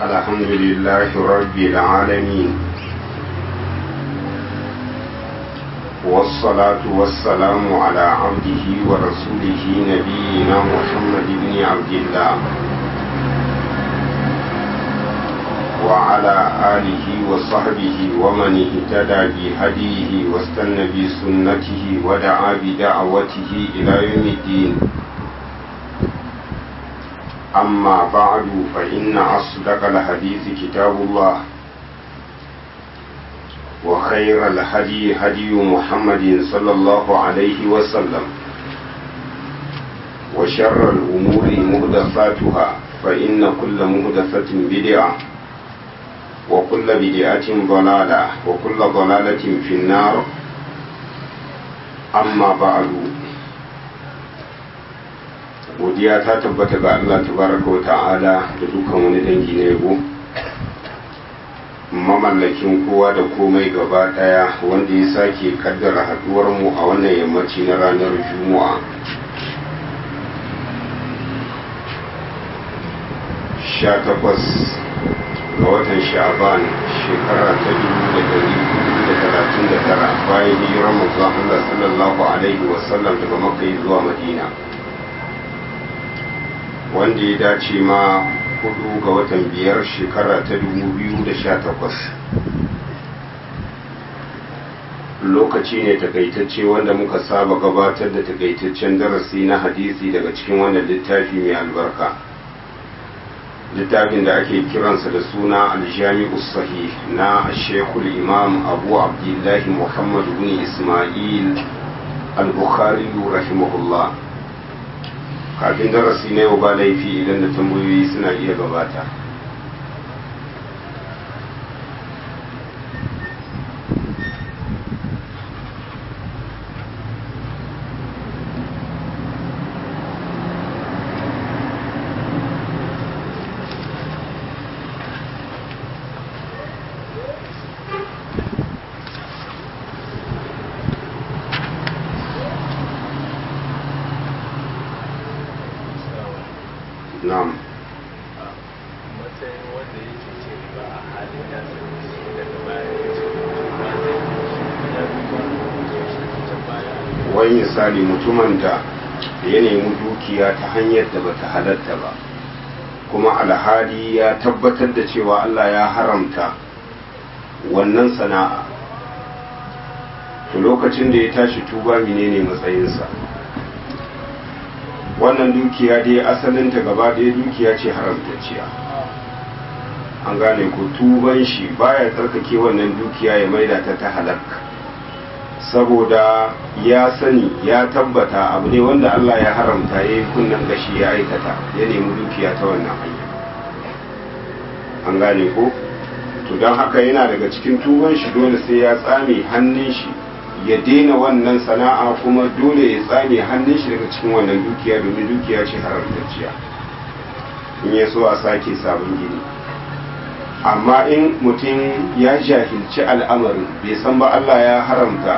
الحمد لله رب العالمين والصلاة والسلام على عبده ورسوله نبينا محمد بن عبد الله وعلى آله وصحبه ومن اهتدى بهديه واستنى بسنته ودعا بدعوته إلى يوم الدين أما بعد فإن أصدق الحديث كتاب الله وخير الهدي هدي محمد صلى الله عليه وسلم وشر الأمور مهدفاتها فإن كل مهدفة بدعة وكل بدعة ضلالة وكل ضلالة في النار أما بعد godiya ta tabbata ga Allah tabaraka wa ta'ala da dukkan wani dangi na yabo mamallakin kowa da komai gaba daya wanda ya sake kaddara haduwar mu a wannan yammaci na ranar juma'a sha takwas ga watan sha'ban shekara ta dubu da dari da talatin da tara bayan hijirar manzon Allah sallallahu alaihi wasallam daga makka zuwa madina wanda ya dace ma hudu ga watan biyar shekara ta dubu biyu da sha takwas lokaci ne takaitacce wanda muka saba gabatar da takaitaccen darasi na hadisi daga cikin wannan littafi mai albarka littafin da ake kiransa da suna aljami'u sahih na shekul imam abu abdullahi muhammad bin ismail al-bukhari rahimahullah kafin darasi na yau ba laifi idan da tambayoyi suna iya gabata na'am matsayin wanda yake ce ba a halin ya sani daga baya ya ce ba zai ya duba can baya wani misali mutumin da ya nemi dukiya ta hanyar da bata halatta ba kuma alhali ya tabbatar da cewa Allah ya haramta wannan sana'a to lokacin da ya tashi tuba menene matsayinsa wannan dukiya dai asalinta gaba ɗaya dukiya ce haramtacciya an gane ko tuban shi baya tsarkake wannan dukiya ya maida ta ta halakka saboda ya sani ya tabbata abu ne wanda Allah ya haramta ya yi kunnan gashi ya aikata ya nemi dukiya ta wannan hanya an gane ko to don haka yana daga cikin tuban shi dole sai ya tsame hannun shi ya daina wannan sana'a kuma dole ya tsame hannun shi daga cikin wannan dukiya domin dukiya ce haramtacciya in ya so a sake sabon gini amma in mutum ya jahilci al'amarin bai san ba Allah ya haramta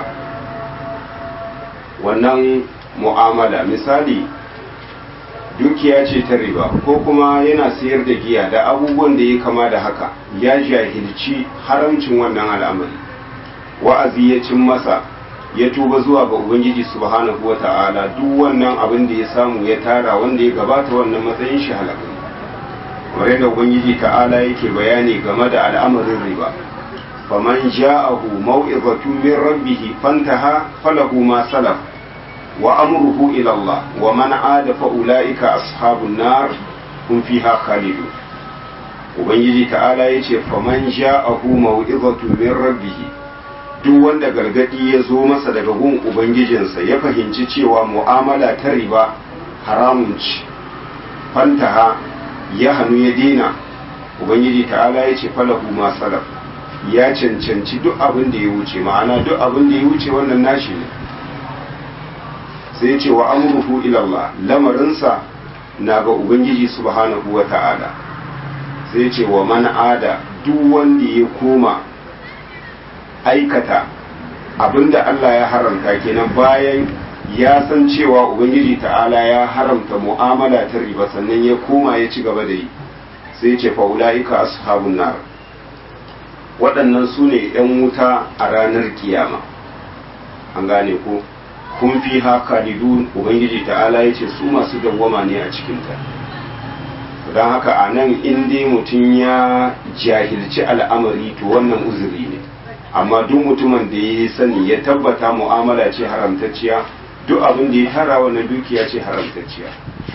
wannan mu'amala misali dukiya ce ta riba ko kuma yana sayar da giya da abubuwan da ya kama da haka ya jahilci haramcin wannan al'amari wa'azi ya cin masa ya tuba zuwa ga ubangiji subhanahu wa ta'ala duk wannan abin da ya samu ya tara wanda ya gabata wannan matsayin shi halaka kamar yadda ubangiji ta'ala yake bayani game da al'amarin riba faman ja'ahu mau'izatu min rabbih fantaha falahu ma salaf wa amruhu ila Allah wa man ada fa ulaika ashabun nar hum fiha khalidun ubangiji ta'ala yace faman ja'ahu mau'izatu min rabbih duk wanda gargadi ya zo masa daga gun ubangijinsa ya fahimci cewa mu'amala ta riba haramun ci fantaha ya hannu ya dina ubangiji ta'ala ya ce falahu ma salaf ya cancanci duk abin da ya wuce ma'ana duk abin da ya wuce wannan nashi ne sai ya ce wa amruhu ila Allah lamarinsa na ga ubangiji subhanahu wa ta'ala sai ya ce wa man ada duk wanda ya koma aikata abinda Allah ya haramta kenan bayan ya san cewa ubangiji ta'ala ya haramta mu'amala ta riba sannan ya koma ya ci gaba da yi sai ce fa'ula'ika ashabun nar waɗannan su ne ‘yan wuta a ranar kiyama an gane ko kun fi haka lidun ubangiji ta'ala ya ce su masu dawwama ne a cikinta don haka a nan inda mutum ya jahilci al'amari to wannan uzuri ne amma duk mutumin da ya sani ya tabbata mu'amala ce haramtacciya duk abin da ya tara wannan dukiya ce haramtacciya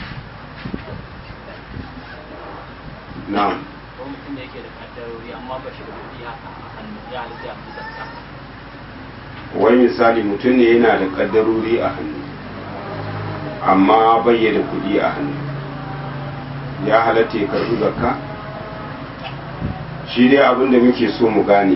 na'am ko mutum da yake da kaddarori amma ba shi da kuɗi haka a hannu ya halitta ya fi zakka wai misali mutum ne yana da kaddarori a hannu amma bai da kuɗi a hannu ya halatta ya karɓi zakka shi dai abin da muke so mu gane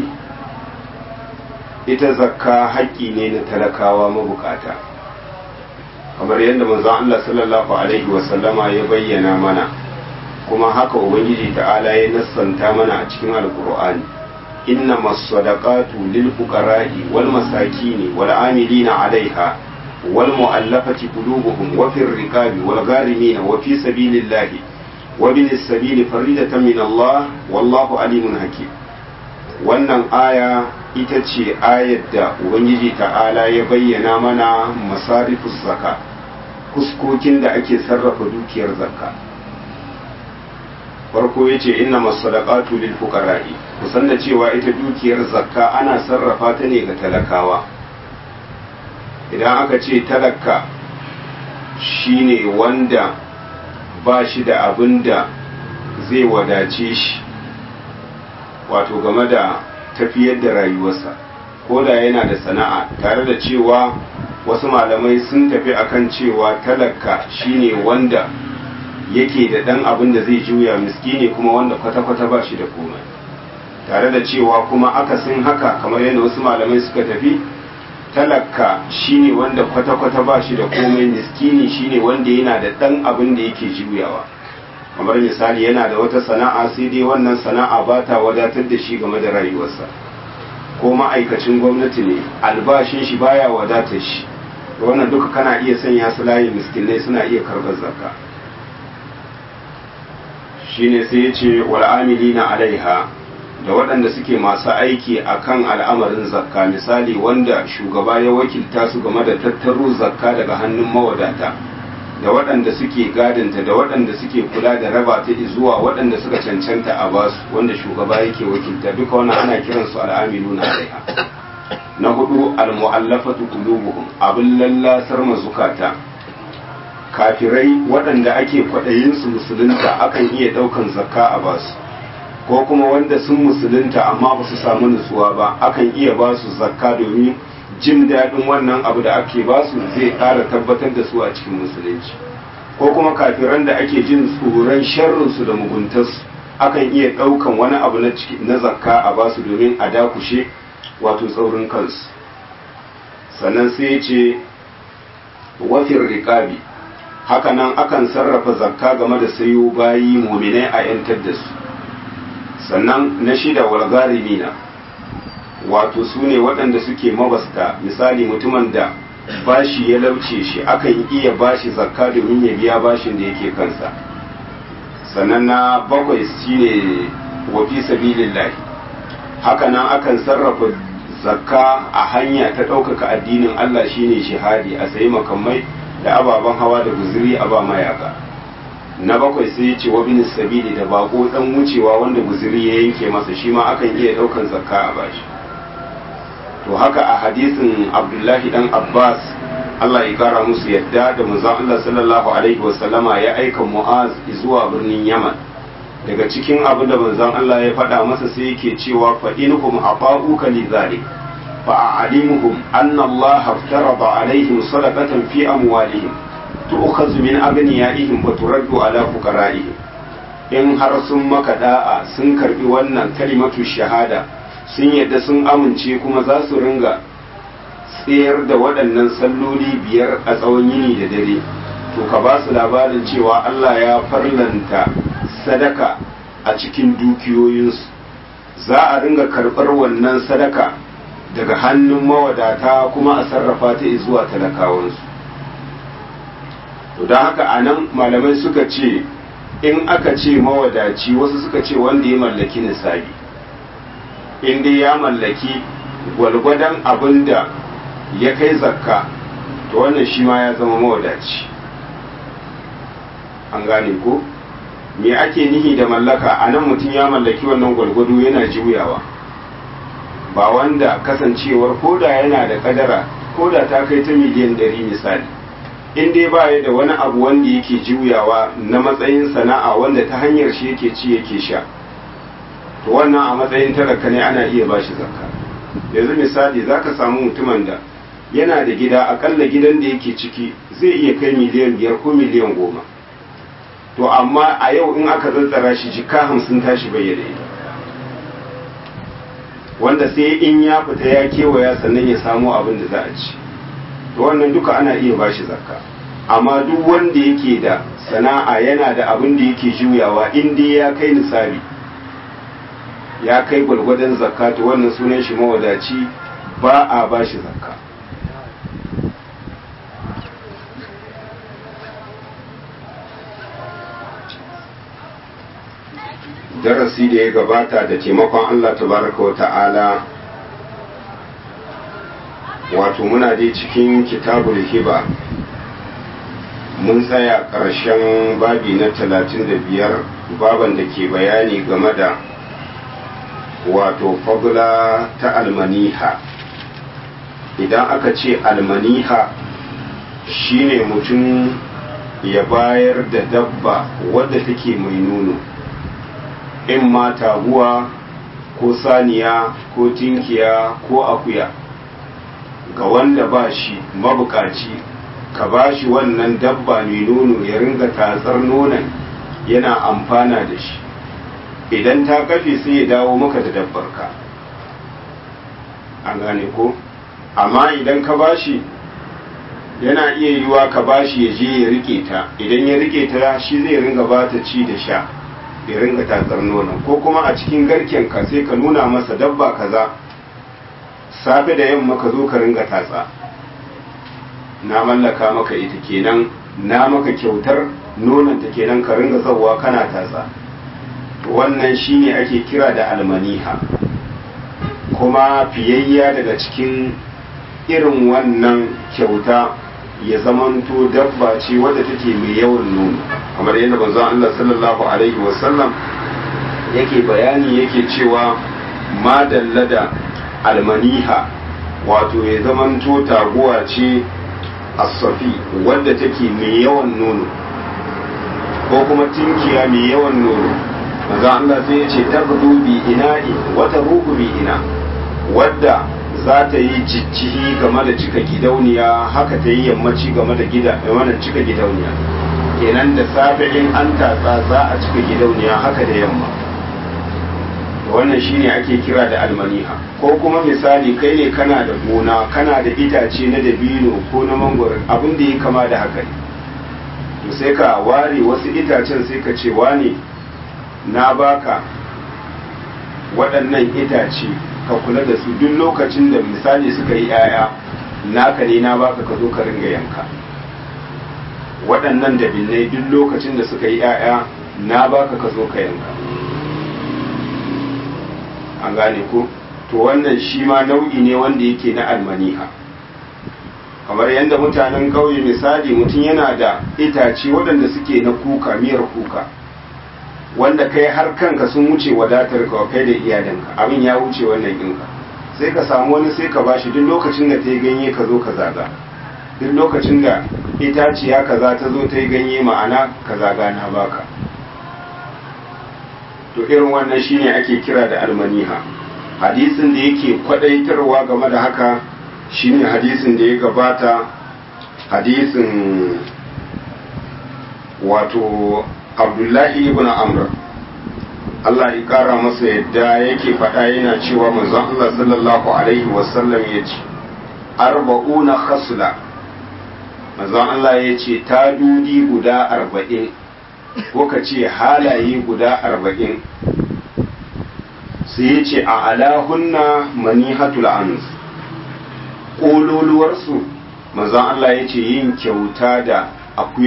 ita zakka haƙƙi ne na talakawa mabukata kamar yadda manzon Allah sallallahu alaihi wasallama ya bayyana mana kuma haka ubangiji ta'ala ya nassanta mana a cikin alkur'ani inna masadaqatu lil fuqara'i wal masakin wal amilina 'alayha wal mu'allafati qulubuhum wa fir riqabi wal gharimin wa fi sabilillahi wa bin sabili faridatan min Allah wallahu alimun hakim wannan aya ita ce ayar da ubangiji ta'ala ya bayyana mana masarifus zaka kuskokin da ake sarrafa dukiyar zakka farko ya ce inna masadaqatu lil fuqara'i kusan da cewa ita dukiyar zakka ana sarrafa ta ne ga talakawa idan aka ce talaka shine wanda ba shi da abin da zai wadace shi wato game da tafiyar da rayuwarsa ko da yana da sana'a tare da cewa wasu malamai sun tafi akan cewa talaka shine wanda yake da ɗan abin da zai juya miskini kuma wanda kwata-kwata ba shi da komai tare da cewa kuma akasin haka kamar yadda wasu malamai suka tafi talaka shine wanda kwata-kwata ba shi da komai miskini shine wanda yana da ɗan abin da yake juyawa kamar misali yana da wata sana'a sai dai wannan sana'a ba ta wadatar da shi game da rayuwarsa ko ma'aikacin gwamnati ne albashin shi baya wadatar shi wannan duka kana iya sanya su layin miskinai suna iya karɓar zakka shine sai ya ce wal'amilina alaiha da waɗanda suke masu aiki a kan al'amarin zakka misali wanda shugaba ya wakilta su game da tattaro zakka daga hannun mawadata da waɗanda suke gadinta da waɗanda suke kula da raba ta zuwa waɗanda suka cancanta a basu wanda shugaba yake wakilta duka wannan ana kiransu al'amiluna alaiha na hudu al-mu'allafatu qulubuhum abin lallasar mazukata kafirai waɗanda ake kwaɗayinsu musulunta akan iya ɗaukan zakka a basu ko kuma wanda sun musulunta amma ba su samu nutsuwa ba akan iya ba su zakka domin jin daɗin wannan abu da ake ba su zai ƙara tabbatar da su a cikin musulunci ko kuma kafiran da ake jin tsoron sharrinsu da muguntarsu akan iya ɗaukan wani abu na zakka a ba su domin a dakushe wato tsaurin kansu sannan sai ya ce wafin riƙabi hakanan akan sarrafa zakka game da sayo bayi muminai a 'yantar da su sannan na shida walgarimina wato su ne waɗanda suke mabasta misali mutumin da bashi ya lauce shi akan iya bashi zakka domin ya biya bashin da yake kansa sannan na bakwai shine wafi sabilillahi hakanan akan sarrafa zakka a hanya ta ɗaukaka addinin Allah shine shihadi a sayi makamai da ababen hawa da guzuri a ba mayaka na bakwai sai ya ce wa bin sabili da bako dan wucewa wanda guzuri ya yanke masa shi ma akan iya daukan zakka a bashi to haka a hadisin abdullahi dan abbas Allah ya kara musu yadda da manzon Allah sallallahu alaihi wasallama ya aika mu'az zuwa birnin yaman daga cikin abin da manzon Allah ya faɗa masa sai yake cewa fa inhum afa'uka li zalik fa a'limuhum anna Allah aftarada alaihim sadaqatan fi amwalihim tu'khadhu min aghniyaihim wa turaddu ala fuqara'ihim in har sun maka da'a sun karbi wannan kalimatu shahada sun yadda sun amince kuma za su ringa tsayar da waɗannan salloli biyar a tsawon yini da dare to ka ba su labarin cewa Allah ya farlanta sadaka a cikin dukiyoyinsu za a ringa karɓar wannan sadaka daga hannun mawadata kuma a sarrafa ta zuwa talakawansu to don haka a nan malamai suka ce in aka ce mawadaci wasu suka ce wanda ya mallaki nisabi in dai ya mallaki gwalgwadon abin da ya kai zakka to wannan shi ma ya zama mawadaci an gane ko me ake nihi da mallaka a nan mutum ya mallaki wannan gwalgwado yana juyawa ba wanda kasancewar koda yana da kadara koda ta kai ta miliyan ɗari misali in dai ba ya da wani abu wanda yake juyawa na matsayin sana'a wanda ta hanyar shi yake ci yake sha to wannan a matsayin talaka ne ana iya ba shi zakka yanzu misali za ka samu mutumin da yana da gida akalla gidan da yake ciki zai iya kai miliyan biyar ko miliyan goma to amma a yau in aka zazzara shi jika hamsin tashi bayyana ita wanda sai in ya fita ya kewaya sannan ya samu abin da za a ci to wannan duka ana iya bashi zakka amma duk wanda yake da sana'a yana da abin da yake juyawa in dai ya kai nisabi ya kai gwargwadon zakka to wannan sunan shi mawadaci ba a bashi zakka darasi da ya gabata da taimakon Allah tabaraka wa ta'ala wato muna dai cikin kitabul hiba mun tsaya ƙarshen babi na talatin da biyar baban da ke bayani game da wato fagula ta almaniha idan aka ce almaniha shine mutum ya bayar da dabba wadda take mai nono in ma taguwa ko saniya ko tinkiya ko akuya ga wanda ba shi mabukaci ka ba shi wannan dabba mai nono ya ringa tatsar nonon yana amfana da shi idan ta kafe sai ya dawo maka da dabbarka an gane ko amma idan ka ba shi yana iya yiwa ka ba shi ya je ya rike ta idan ya rike ta shi zai ringa ba ta ci da sha ya ringa tatsar nonon ko kuma a cikin garken ka sai ka nuna masa dabba kaza safe da yamma ka zo ka ringa tatsa na mallaka maka ita kenan na maka kyautar nonon ta kenan ka ringa zauwa kana tatsa wannan shine ake kira da almaniha kuma fiyayya daga cikin irin wannan kyauta ya zamanto dabba ce wadda take mai yawan nono kamar yadda manzon Allah sallallahu alaihi wasallam yake bayani yake cewa ma dallada almaniha wato ya zamanto taguwa ce asafi wadda take mai yawan nono ko kuma tinkiya mai yawan nono manzon Allah sai ya ce tabdu bi ina'i wata ruhu bi ina wadda za ta yi jijjihi game da cika gidauniya haka ta yi yammaci game da gida wannan cika gidauniya kenan da safe in an tatsa za a cika gidauniya haka da yamma wannan shine ake kira da almaniha ko kuma misali kai ne kana da gona kana da itace na dabino ko na mangoro abin da ya kama da haka ne to sai ka ware wasu itacen sai ka ce wane na baka waɗannan itace ka kula da su duk lokacin da misali suka yi 'ya'ya naka ne na baka ka zo ka ringa yanka waɗannan dabinai duk lokacin da suka yi 'ya'ya na baka ka zo ka yanka an gane ko to wannan shi ma nau'i ne wanda yake na almaniha kamar yadda mutanen ƙauye misali mutum yana da itace waɗanda suke na kuka miyar kuka wanda kai har kanka sun wuce wadatar ka kai da iyalinka abin ya wuce wannan ɗinka sai ka samu wani sai ka bashi duk lokacin da ta yi ganye ka zo ka zaga duk lokacin da itaciya kaza ta zo ta yi ganye ma'ana ka zaga na baka to irin wannan shine ake kira da almaniha hadisin da yake kwadaitarwa game da haka shine hadisin da ya gabata hadisin wato abdullahi ibn amr Allah ya kara masa yadda yake faɗa yana cewa manzon Allah sallallahu alaihi wasallam ya ce arba'una khasla manzon Allah ya ce tadudi guda arba'in ko ka ce halaye guda arba'in sai ya ce a alahunna manihatul ans ƙololuwarsu manzon Allah ya ce yin kyauta da akuya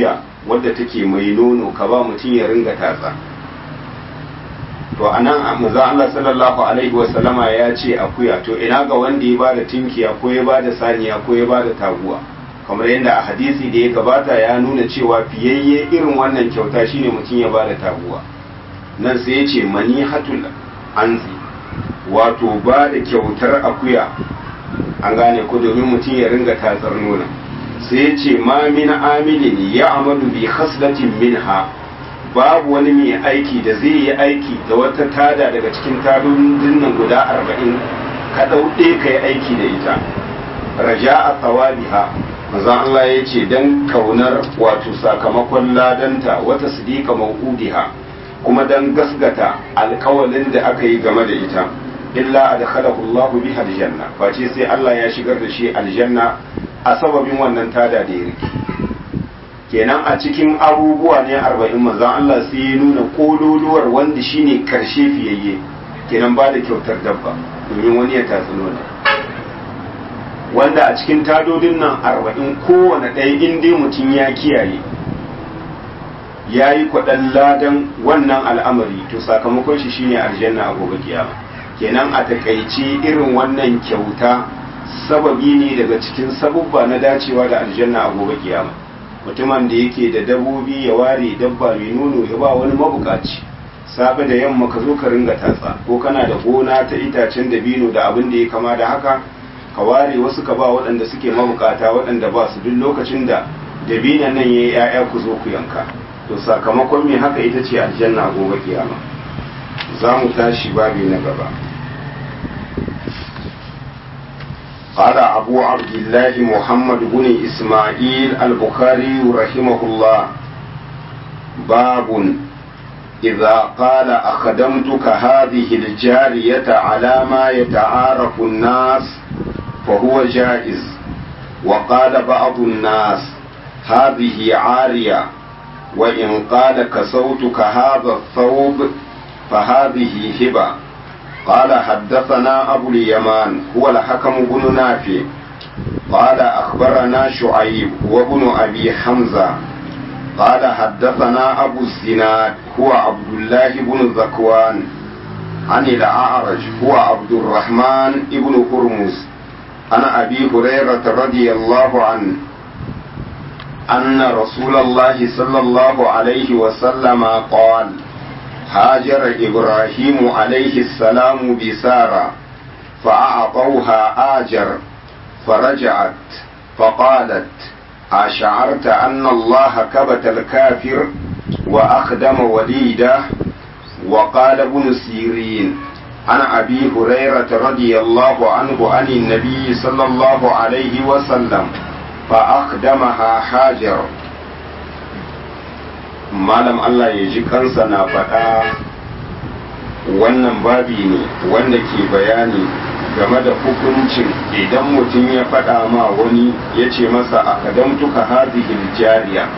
wadda take mai nono ka ba mutum ya ringa tatsa to anan manzo Allah sallallahu alaihi wasallama ya ce akuya to ina ga wanda ya bada tinkiya ko ya bada saniya ko ya bada taguwa kamar yadda a hadisi da ya gabata ya nuna cewa fiyayye irin wannan kyauta shine mutum ya bada taguwa nan sai ya ce manihatul anzi wato ba da kyautar akuya an gane ko domin mutum ya ringa tatsar nuna sai ya ce ma min amilin ya amalu bi khaslatin minha babu wani mai aiki da zai yi aiki da wata tada daga cikin tadodin nan guda arba'in ka ɗauɗe ka yi aiki da ita raja a tsawabiha manzon Allah ya ce don kaunar wato sakamakon ladanta wata sidika mau'udiha kuma don gasgata alkawalin da aka yi game da ita illa adkhalahu Allah biha aljanna face sai Allah ya shigar da shi aljanna a sababin wannan tada da ya riki kenan a cikin abubuwa ne arba'in manzon Allah sai ya nuna kololuwar wanda shine karshe fiyayye kenan ba da kyautar dabba domin wani ya tatsi nuna wanda a cikin tadodin nan arba'in kowane ɗaya in dai mutum ya kiyaye ya yi kwaɗan ladan wannan al'amari to sakamakon shi shine aljanna a gobe kiyama kenan a takaice irin wannan kyauta sababi ne daga cikin sabubba na dacewa da aljanna a gobe kiyama mutumin da yake da dabobi ya ware dabba mai nono ya ba wani mabukaci safe da yamma ka zo ka ringa tatsa ko kana da gona ta itacen dabino da abin da ya kama da haka ka ware wasu ka ba waɗanda suke mabukata waɗanda ba su duk lokacin da dabinan nan ya yi 'ya'ya ku zo ku yanka to sakamakon me haka ita ce aljanna a gobe kiyama za mu tashi babi na gaba قال أبو عبد الله محمد بن إسماعيل البخاري رحمه الله باب إذا قال أخدمتك هذه الجارية على ما يتعارف الناس فهو جائز وقال بعض الناس هذه عارية وإن قال كسوتك هذا الثوب فهذه هبة قال حدثنا أبو اليمان هو الحكم بن نافع قال أخبرنا شعيب وابن أبي حمزة قال حدثنا أبو الزناد هو عبد الله بن ذكوان عن الأعرج هو عبد الرحمن بن هرمز عن أبي هريرة رضي الله عنه أن رسول الله صلى الله عليه وسلم قال هاجر إبراهيم عليه السلام بسارة فأعطوها آجر فرجعت فقالت أشعرت أن الله كبت الكافر وأخدم وليده وقال ابن سيرين عن أبي هريرة رضي الله عنه عن النبي صلى الله عليه وسلم فأخدمها حاجر malam Allah ya ji kansa na faɗa wannan babi ne wanda ke bayani game da hukuncin idan mutum ya faɗa ma wani ya ce masa a kadamtuka hadihil jariya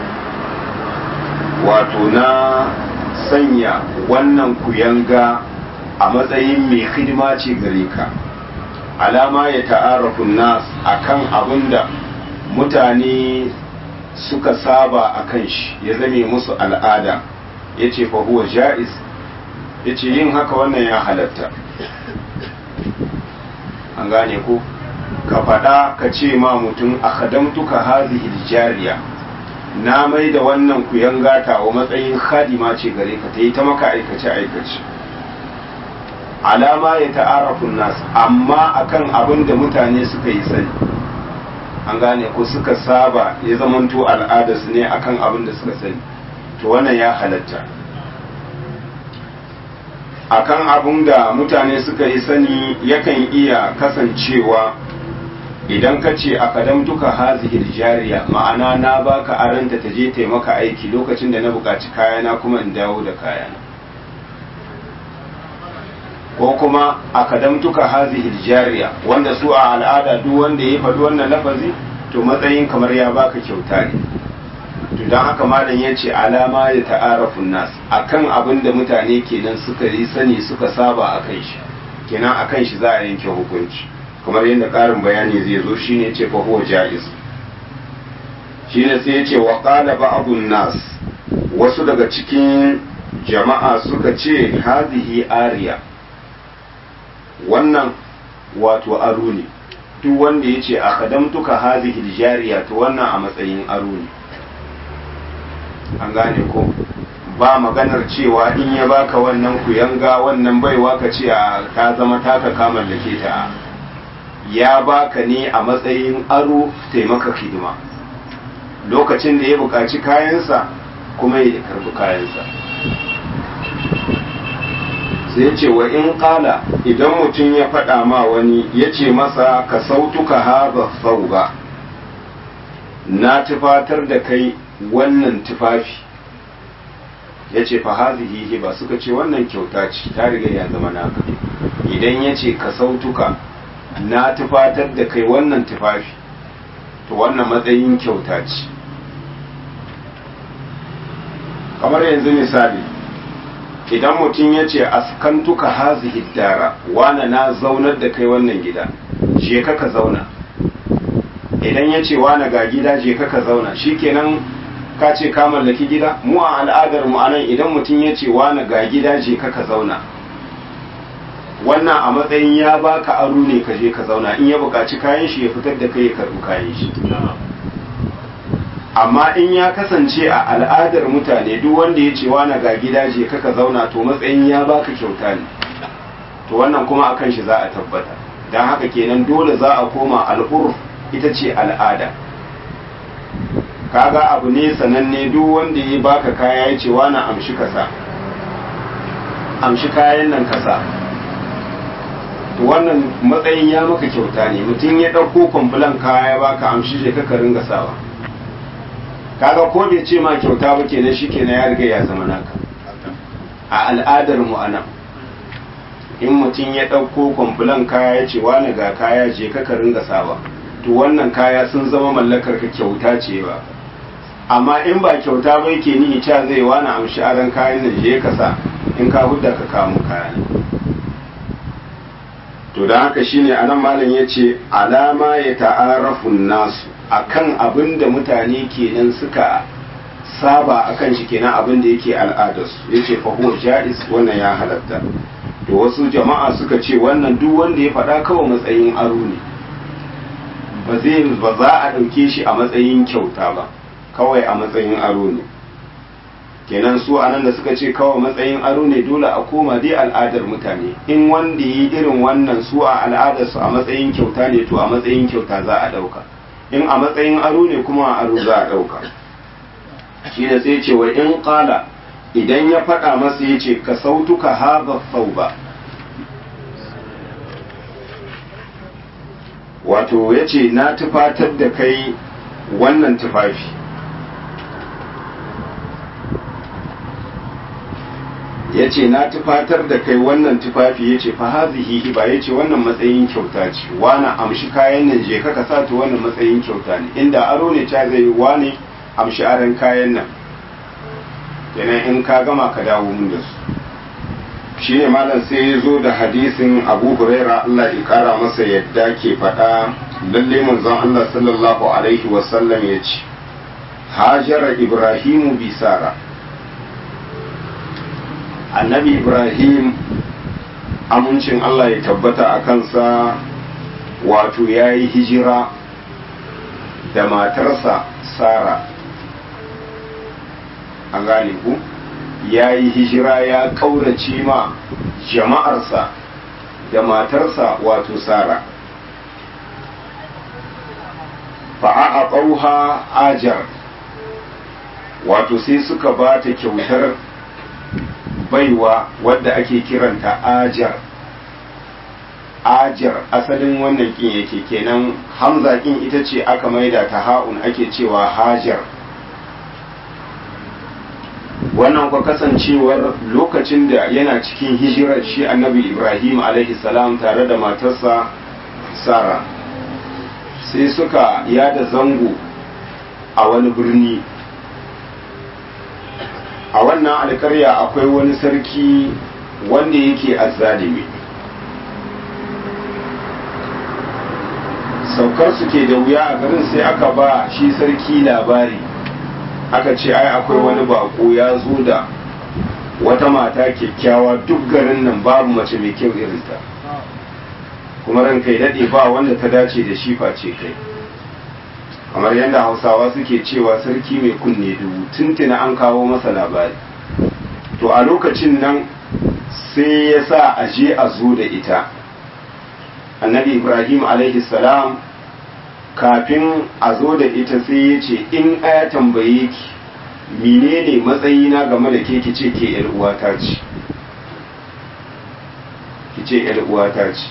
wato na sanya wannan kuyanga a matsayin mai hidima ce gare ka alama ya ta'arafun nas akan abinda mutane suka saba a kan shi ya zame musu al'ada ya ce huwa ja'iz ya ce yin haka wannan ya halatta an gane ko ka faɗa ka ce ma mutum a kadamtuka hazihil jariya na mai da wannan kuyan gata wa matsayin khadima ce gare ka ta yi ta maka aikace aikace alama ya ta'arafun nas amma akan abin da mutane suka yi sani an gane ko suka saba ya zamanto al'adarsu ne akan abin da suka sani to wannan ya halatta akan abin da mutane suka yi sani yakan iya kasancewa idan ka ce a kadamtuka hazihil jariya ma'ana na baka aranta ta je taimaka aiki lokacin da na buƙaci kayana kuma in dawo da kayana ko kuma a kadamtuka hazihil jariya wanda su a al'ada duk wanda ya faɗi wannan lafazi to matsayin kamar ya baka kyauta ne to don haka malam ya ce alama da ta'arafun nas akan abin da mutane kenan suka yi sani suka saba a kan shi kenan a kan shi za a yanke hukunci kamar yadda ƙarin bayani zai zo shine ce fa huwa jaiz shi ne sai ya ce wa ƙala ba'abun nas wasu daga cikin jama'a suka ce hazihi ariya wannan wato aro ne duk wanda ya ce a kadamtuka hazihi jariya to wannan a matsayin aro ne an gane ko ba maganar cewa in ya baka wannan kuyanga wannan baiwa ka ce a ta zama taka ka mallake ta ya baka ne a matsayin aro taimaka hidima lokacin da ya buƙaci kayansa kuma ya karbi kayansa sai ce wa in ƙala idan mutum ya faɗa ma wani ya ce masa ka sautuka haɓa sauba na tufatar da kai wannan tufafi ya ce fa hazihi hiba suka ce wannan kyauta ce ta riga ya zama naka idan ya ce ka sautuka na tufatar da kai wannan tufafi to wannan matsayin kyauta ce kamar yanzu misali idan mutum ya ce askantuka hazihi dara wana na zaunar da kai wannan gida je ka ka zauna idan ya ce wana ga gida je ka ka zauna shikenan ka ce ka mallaki gida mu a al'adar mu anan idan mutum ya ce wana ga gida je ka ka zauna wannan a matsayin ya baka aro ne ka je ka zauna in ya buƙaci kayan shi ya fitar da kai ya karɓi kayan shi amma in ya kasance a al'adar mutane duk wanda ya ce wana ga gida je ka ka zauna to matsayin ya baka kyauta ne to wannan kuma akan shi za a tabbata don haka kenan dole za a koma al'urf ita ce al'ada kaga abu ne sananne duk wanda ya baka kaya ya ce wani amshi kasa amshi kayan nan kasa to wannan matsayin ya maka kyauta ne mutum ya ɗauko kwamfulan kaya ya baka amshi je ka ringa sawa kaga ko bai ce ma kyauta ba kenan shi kenan ya riga ya zama naka a al'adar mu anan in mutum ya ɗauko kwamfulan kaya ya ce wani ga kaya je ka ringa sawa to wannan kaya sun zama mallakar ka kyauta ce ba amma in ba kyauta ba yake ni ita zai wani amshi aran kayan nan je ka sa in ka hudda ka kamo kaya to da haka shine anan malam ya ce alama ya ta'arafu nasu akan abin da mutane kenan suka saba akan shi kenan abin da yake al'adarsu yace fa huwa jaiz wannan ya halatta to wasu jama'a suka ce wannan duk wanda ya faɗa kawai matsayin aro ne ba zai ba za a ɗauke shi a matsayin kyauta ba kawai a matsayin aro ne kenan su anan da suka ce kawai matsayin aro ne dole a koma dai al'adar mutane in wanda yi irin wannan su a al'adarsu a matsayin kyauta ne to a matsayin kyauta za a ɗauka in a matsayin aro ne kuma a aro za a ɗauka shi da sai ce wa in ƙala idan ya faɗa masa ya ce ka sautuka haɓa ba wato ya ce na tufatar da kai wannan tufafi ya ce na tufatar da kai wannan tufafi ya ce fahazihi hiba ya ce wannan matsayin kyauta ce wani amshi kayan nan je ka sa ta wannan matsayin kyauta ne inda aro ne ta zai wani amshi aron kayan nan kenan in ka gama ka dawo mun da su shi ne malam sai ya zo da hadisin abu huraira allah ya kara masa yadda ke faɗa lalle manzon allah sallallahu alaihi wasallam ya ce hajara ibrahimu bisara annabi ibrahim amincin allah ya tabbata a kansa wato ya yi hijira da matarsa sara an gane ku ya yi hijira ya ƙaurace ma jama'arsa da matarsa wato sara fa'a a ƙauha ajar wato sai suka ba ta kyautar baiwa wadda ake kiranta ajar ajar asalin wannan kin yake kenan hamza kin ita ce aka maida ta ha'un ake cewa hajar wannan kwa kasancewar lokacin da yana cikin hijirar shi annabi ibrahim salam tare da matarsa sara sai suka yada zango a wani birni a wannan alkarya akwai wani sarki wanda yake azzalimi saukar su ke da wuya a garin sai aka ba shi sarki labari aka ce ai akwai wani bako ya zo da wata mata kyakkyawa duk garin nan babu mace mai kyau irinta kuma ran kai daɗe ba wanda ta dace da shi face kai kamar yadda hausawa suke cewa sarki mai kunne dubu tuntuna an kawo masa labari to a lokacin nan sai ya sa a je a zo da ita annabi ibrahim alaihi salam kafin a zo da ita sai ya ce in aya tambaye ki menene matsayina game da ke ki ce ke yar uwata ce ki ce yar uwata ce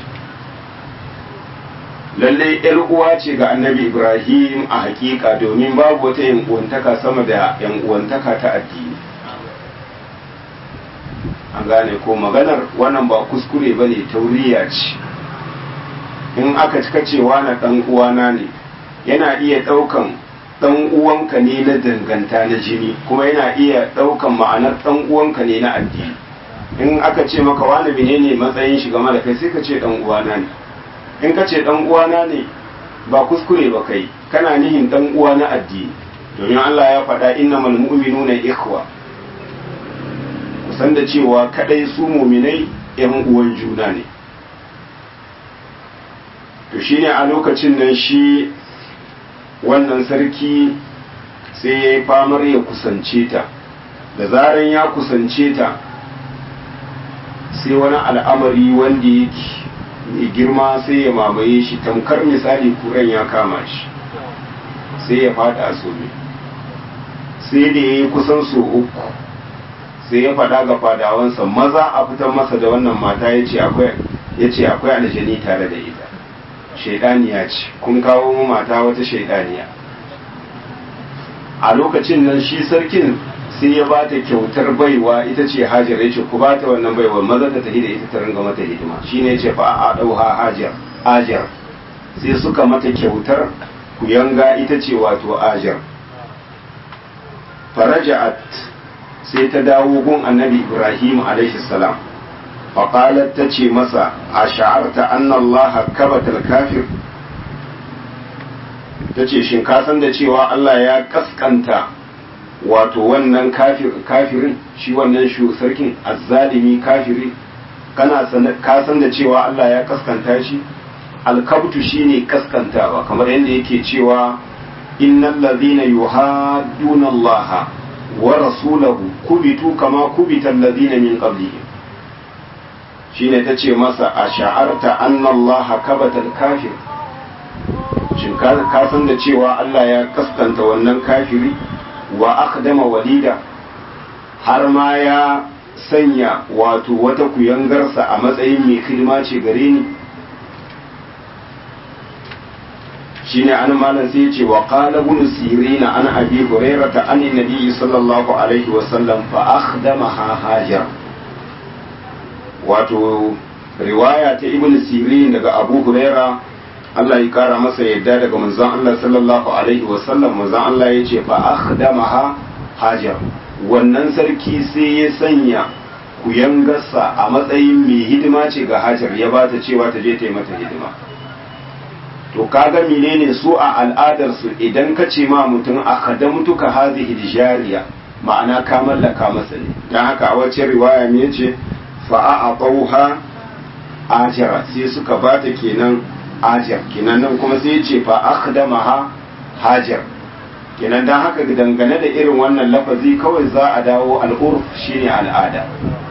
lallai yar uwa ce ga annabi ibrahim a hakika domin babu wata yan uwantaka sama da yan uwantaka ta addini an gane ko maganar wannan ba kuskure ba ne tauriya ce in aka cika cewa na dan uwana ne yana iya daukan dan uwanka ne na danganta na jini kuma yana iya daukan ma'anar dan uwanka ne na addini in aka ce maka wani menene matsayin shi game da kai sai ka ce dan uwana ne in ka ce dan uwana ne ba kuskure ba kai kana nihin dan uwa na addini domin Allah ya faɗa innamal mu'minuna ikhwa kusan da cewa kadai su muminai yan uwan juna ne to shine a lokacin nan shi wannan sarki sai ya yi famar ya kusance ta da zaran ya kusance ta sai wani al'amari wanda yake mai girma sai ya mamaye shi tamkar misali kuran ya kama shi sai ya fada a sobe sai da ya yi kusan so uku sai ya fada ga fadawansa maza a fitar masa da wannan mata ya ce akwai aljani tare da ita shaidaniya ce kun kawo mu mata wata shaidaniya a lokacin nan shi sarkin sai ya ba ta kyautar baiwa ita ce hajar ya ce ku ba ta wannan baiwa maza ta tafi da ita ta ringa mata hidima shi ne ce fa a ɗauha hajar hajar sai suka mata kyautar ku yanga ita ce wato hajar faraja'at sai ta dawo gun annabi ibrahim alaihi salam faƙalar ta ce masa a sha'arta annallaha kabatal kafir ta ce shin ka san da cewa Allah ya kaskanta wato wannan kafirin shi wannan sarkin azzalimi kafiri kana ka san da cewa Allah ya kaskanta shi alkabtu shine kaskantawa kamar yadda yake cewa innal ladhina yuhadduna Allah wa rasulahu kubitu kama kubita alladhina min qablihim shine ta ce masa a sha'arta annallaha kabatal kafir shin ka san da cewa Allah ya kaskanta wannan kafiri wa akdama walida har ma ya sanya wato wata kuyangarsa a matsayin mai hidima ce gare ni shine an malam sai ce wa qala ibn sirin an abi hurairah an nabi sallallahu alaihi wa sallam fa akhdamaha hajar wato riwaya ta ibn sirin daga abu huraira Allah ya kara masa yadda daga manzon Allah sallallahu alaihi wasallam manzon Allah ya ce fa akhdamaha hajar wannan sarki sai ya sanya kuyangarsa a matsayin mai hidima ce ga hajar ya ba ta cewa ta je ta yi mata hidima to kaga menene su a al'adar su idan ka ce ma mutum akhdamtuka hadhihi jariya ma'ana ka mallaka masa ne dan haka a wacce riwaya me yace fa'a'aqauha ajara sai suka bata kenan ajar kenan nan kuma sai ce fa akhdamaha hajar kenan dan haka dangane da irin wannan lafazi kawai za a dawo al'urf shine al'ada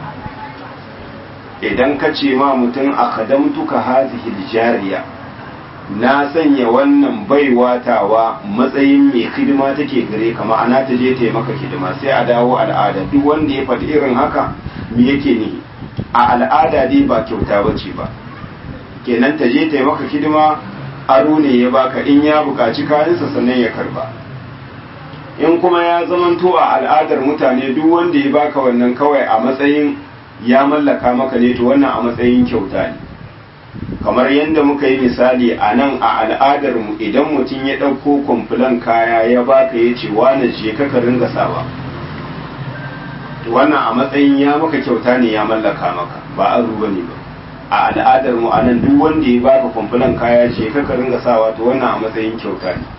idan ka ce ma mutum akhdamtuka hadhihi jariya na sanya wannan baiwatawa matsayin mai hidima take gare ka ma'ana ta je ta yi maka hidima sai a dawo al'ada duk wanda ya faɗi irin haka me yake nihi a al'ada dai ba kyauta ba ce ba kenan ta je ta yi maka hidima aro ne ya baka in ya buƙaci kayansa sannan ya karba in kuma ya zamanto a al'adar mutane duk wanda ya baka wannan kawai a matsayin ya mallaka maka ne to wannan a matsayin kyauta ne kamar yadda muka yi misali a nan a al'adar mu idan mutum ya ɗauko kwamfulan kaya ya baka ya ce wane je ka ringa sawa wannan a matsayin ya maka kyauta ne ya mallaka maka ba aro ba ne ba a al'adar mu anan duk wanda ya baka kwamfulan kaya ce ka ringa sawa to wannan a matsayin kyauta ne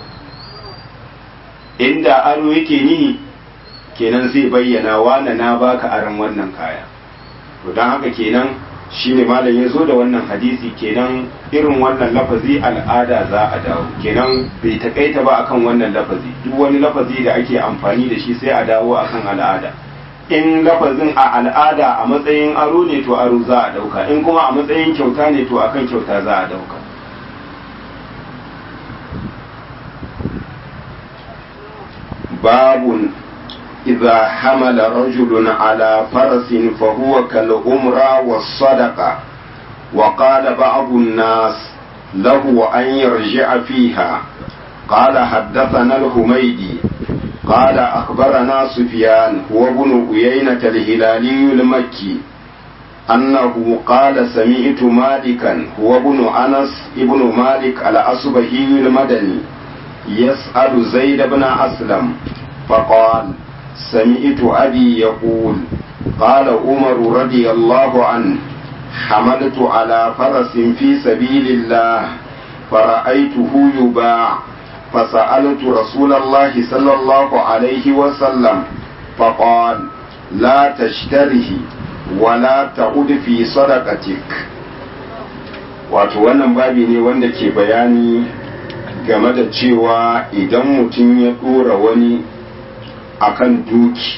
inda aro yake nihi kenan zai bayyana wane na baka aron wannan kaya to don haka kenan shine malam ya zo da wannan hadisi kenan irin wannan lafazi al'ada za a dawo kenan bai takaita ba akan wannan lafazi duk wani lafazi da ake amfani da shi sai a dawo akan al'ada in lafazin a al'ada a matsayin aro ne to aro za a dauka in kuma a matsayin kyauta ne to akan kyauta za a dauka babun إذا حمل رجل على فرس فهو كالأمرة والصدقة وقال بعض الناس له أن يرجع فيها قال حدثنا الحميدي قال أخبرنا سفيان هو ابن أيينة الهلالي المكي أنه قال سمعت مالكا هو ابن أنس ابن مالك الأصبهي المدني يسأل زيد بن أسلم فقال سمعت أبي يقول قال عمر رضي الله عنه حملت على فرس في سبيل الله فرأيته يباع فسألت رسول الله صلى الله عليه وسلم فقال لا تشتره ولا تعد في صدقتك wato wannan babi ne wanda ke bayani game da cewa idan mutum ya ɗora wani akan duki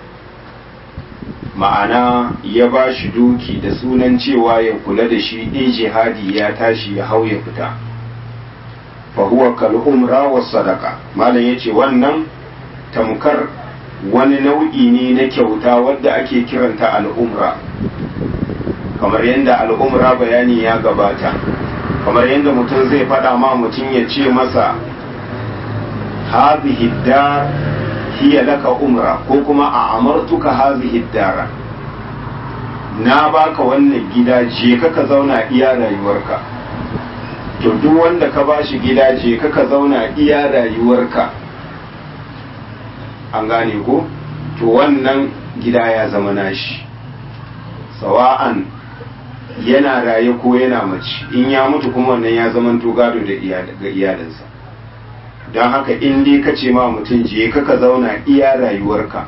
ma'ana ya ba shi duki da sunan cewa ya kula da shi in jihadi ya tashi ya hau ya fita fahuwa kal'umra wa sadaka malam ya ce wannan tamkar wani nau'i ne na kyauta wadda ake kiranta al'umra kamar yadda al'umra bayani ya gabata kamar yadda mutum zai faɗa ma mutum ya ce masa hadhihi dar hiya laka umra ko kuma a amartuka hazihi dara na baka wannan gida je ka ka zauna iya rayuwarka to duk wanda ka bashi gida je ka ka zauna iya rayuwarka an gane ko to wannan gida ya zama nashi sawa'an yana raye ko yana mace in ya mutu kuma wannan ya zama to gado da ga iyalinsa don haka in dai ka ce ma mutum je ka ka zauna iya rayuwarka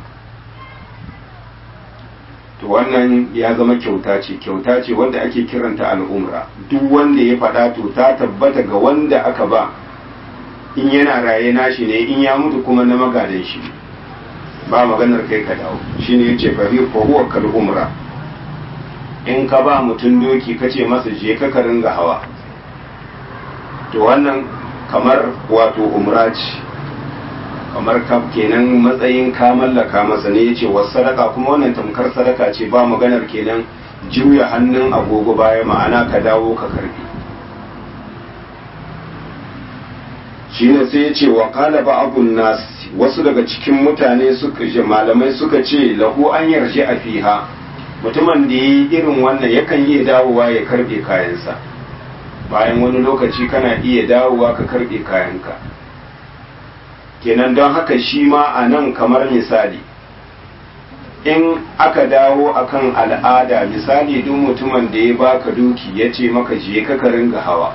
to wannan ya zama kyauta ce kyauta ce wanda ake kiranta al'umra duk wanda ya faɗa to ta tabbata ga wanda aka ba in yana raye nashi ne in ya mutu kuma na magadan shi ba maganar kai ka dawo shine yace fa huwa kal umra in ka ba mutum doki ka ce masa je ka ka ringa hawa to wannan kamar wato umra ce kamar ka kenan matsayin ka mallaka masa ne yace wasu sadaka kuma wannan tamkar sadaka ce ba maganar kenan juya hannun agogo baya ma'ana ka dawo ka karbi shine sai yace wa qala ba'dun nas wasu daga cikin mutane suka je malamai suka ce lahu an yarji a fiha mutumin da yi irin wannan yakan iya dawowa ya karbe kayansa bayan wani lokaci kana iya dawowa ka karbe kayanka kenan don haka shi ma a nan kamar misali in aka dawo akan al'ada misali duk mutumin da ya baka duki ya ce maka je ka ka ringa hawa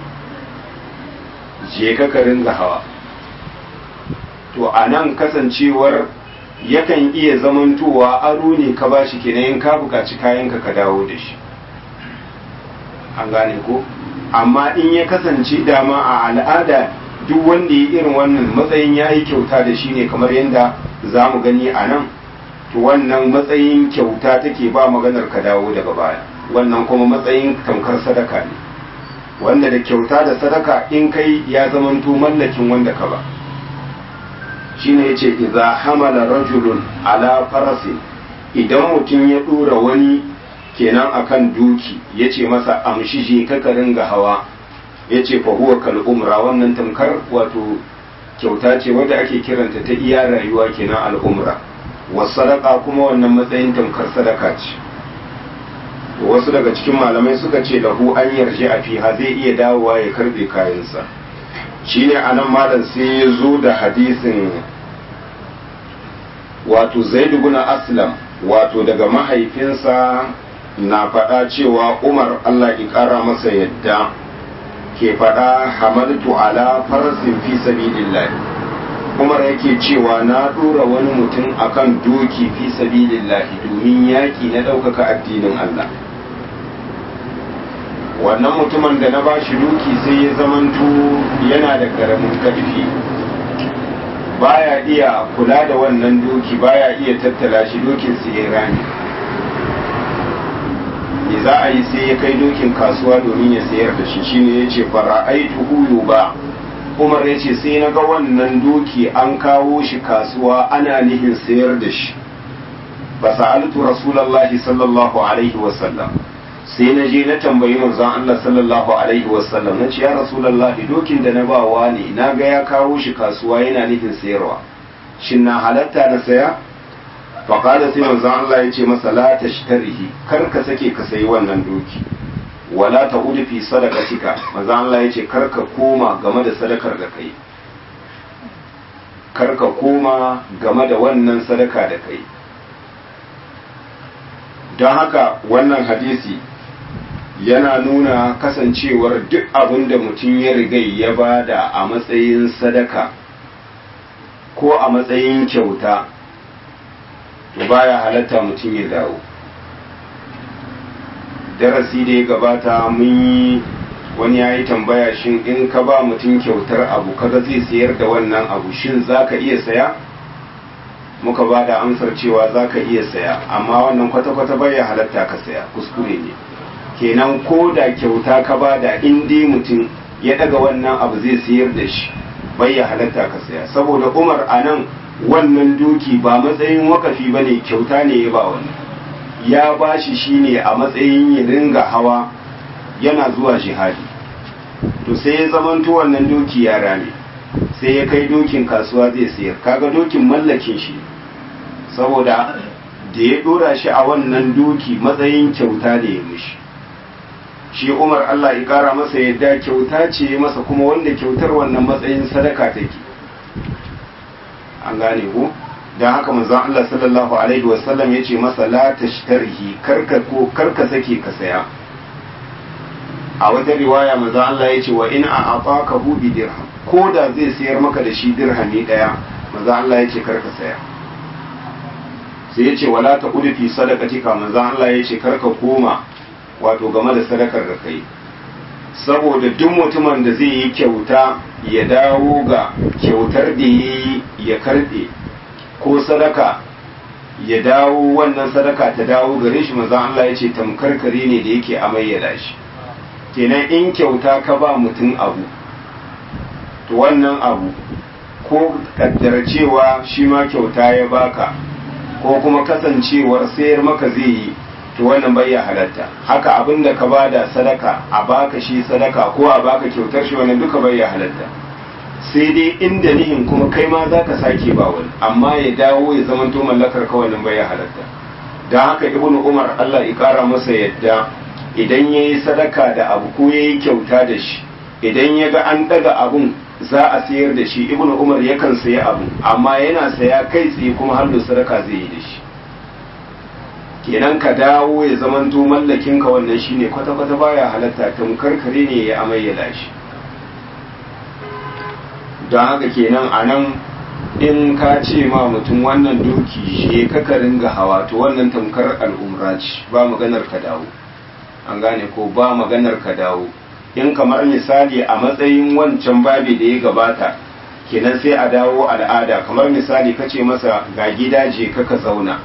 je ka ka ringa hawa to a nan kasancewar yakan iya zamantowa aro ne ka ba shi kenan in ka buƙaci kayanka ka dawo da shi an gane ko amma in ya kasance dama a al'ada duk wanda ya irin wannan matsayin ya yi kyauta da shi ne kamar yadda za mu gani a nan to wannan matsayin kyauta take ba maganar ka dawo daga baya wannan kuma matsayin tamkar sadaka ne wanda da kyauta da sadaka in kai ya zamanto mallakin wanda ka ba shine yace idza hamala rajulun ala farasi idan mutum ya dora wani kenan akan duki yace masa amshi je ka ringa hawa yace fa huwa kal umra wannan tamkar wato kyauta ce wadda ake kiranta ta iya rayuwa kenan al umra was sadaka kuma wannan matsayin tamkar sadaka ce wasu daga cikin malamai suka ce lahu an yarje a fiha zai iya dawowa ya karbe kayansa shine anan malam sai ya zo da hadisin wato zaid ibn aslam wato daga mahaifinsa na faɗa cewa umar allah ƙara masa yadda ke faɗa hamaltu ala farasin fi sabilillah umar yake cewa na ɗora wani mutum akan doki fi sabilillah domin yaƙi na ɗaukaka addinin allah wannan mutumin da na ba shi doki sai ya zamanto yana da ƙaramin ƙarfi baya iya kula da wannan doki baya iya tattala shi dokin sai ya rami me za a yi sai ya kai dokin kasuwa domin ya sayar da shi shine ya ce fara'aitu huyu ba umar ya ce sai na ga wannan doki an kawo shi kasuwa ana nihin sayar da shi ba sa'altu rasulallahi sallallahu alaihi wasallam sai na je na tambayi manzon Allah sallallahu alaihi wasallam na ce ya rasulallahi dokin da na bawa ne na ga ya kawo shi kasuwa yana nufin sayarwa shin na halatta na saya faƙada sai manzon Allah ya ce masa la tashtarihi kar ka sake ka sayi wannan doki wala ta udu fi sadaqatika manzon Allah ya ce kar ka koma game da sadakar da kai kar ka koma game da wannan sadaka da kai don haka wannan hadisi yana nuna kasancewar duk abin da mutum ya riga ya bada a matsayin sadaka ko a matsayin kyauta to baya halatta mutum ya dawo darasi da ya gabata mun yi wani ya yi tambaya shin in ka ba mutum kyautar abu kaga zai sayar da wannan abu shin za ka iya saya muka ba da amsar cewa za ka iya saya amma wannan kwata-kwata baya halatta ka saya kuskure ne kenan ko da kyauta ka ba da in dai mutum ya daga wannan abu zai sayar da shi baya halatta ka saya saboda umar a nan wannan duki ba matsayin wakafi ba ne kyauta ne ya ba wani ya ba shi shi ne a matsayin ya ringa hawa yana zuwa jihadi to sai ya zamanto wannan doki ya rame sai ya kai dokin kasuwa zai sayar kaga dokin mallakin shi saboda da ya dora shi a wannan doki matsayin kyauta ne ya mishi shi umar Allah ya kara masa yadda kyauta ce masa kuma wanda kyautar wannan matsayin sadaka take an gane ku don haka manzon Allah sallallahu alaihi wasallam ya ce masa la tashtarhi karka ko karka sake ka saya a wata riwaya manzon Allah ya ce wa in a afaka hu bi dirham ko da zai sayar maka da shi dirhami daya manzon Allah ya ce karka saya sai ya ce wala ta kudu fi sadaqatika manzon Allah ya ce karka koma wato game da sadakar da kai saboda duk mutumin da zai yi kyauta ya dawo ga kyautar da ya yi ya karbe ko sadaka ya dawo wannan sadaka ta dawo gare shi manzon Allah ya ce tamkar kare ne da yake amayyada shi kenan in kyauta ka ba mutum abu to wannan abu ko kaddara cewa shi ma kyauta ya baka ko kuma kasancewar sayar maka zai yi to wannan bai ya halatta haka abin da ka bada sadaka a baka shi sadaka ko a baka kyautar shi wannan duka bai ya halatta sai dai inda nihin kuma kai ma za ka sake ba wani amma ya dawo ya zama to mallakar ka wannan bai ya halatta don haka ibnu umar allah ya kara masa yadda idan ya yi sadaka da abu ko ya yi kyauta da shi idan ya ga an daga abun za a sayar da shi ibnu umar yakan sayi abu amma yana saya kai tsaye kuma har da sadaka zai yi da shi kenan ka dawo ya zamanto mallakin ka wannan shine kwata-kwata baya halatta tamkar kare ne ya amayyala shi don haka kenan a nan in ka ce ma mutum wannan doki je ka ka ringa hawa to wannan tamkar al'umra ce ba maganar ka dawo an gane ko ba maganar ka dawo in kamar misali a matsayin wancan babi da ya gabata kenan sai a dawo al'ada kamar misali ka ce masa ga gida je ka ka zauna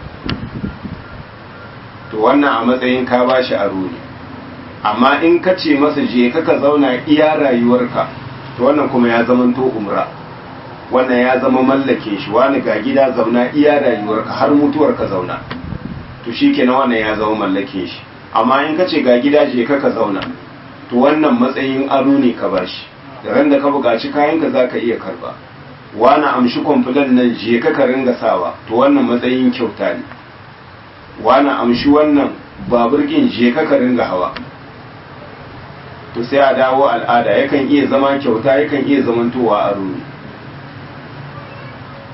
to wannan a matsayin ka ba shi aro ne amma in ka ce masa je ka ka zauna iya rayuwarka to wannan kuma ya zama to umra wannan ya zama mallake shi wani ga gida zauna iya rayuwarka har mutuwar ka zauna to shi kenan wannan ya zama mallake shi amma in ka ce ga gida je ka ka zauna to wannan matsayin aro ne ka bashi da ran da ka buƙaci kayanka za ka iya karba wani amshi kwamfulan nan je ka ka ringa sawa to wannan matsayin kyauta ne wani amshi wannan babur ɗin je ka ka ringa hawa to sai a dawo al'ada yakan iya zama kyauta yakan iya zamantowa aro ne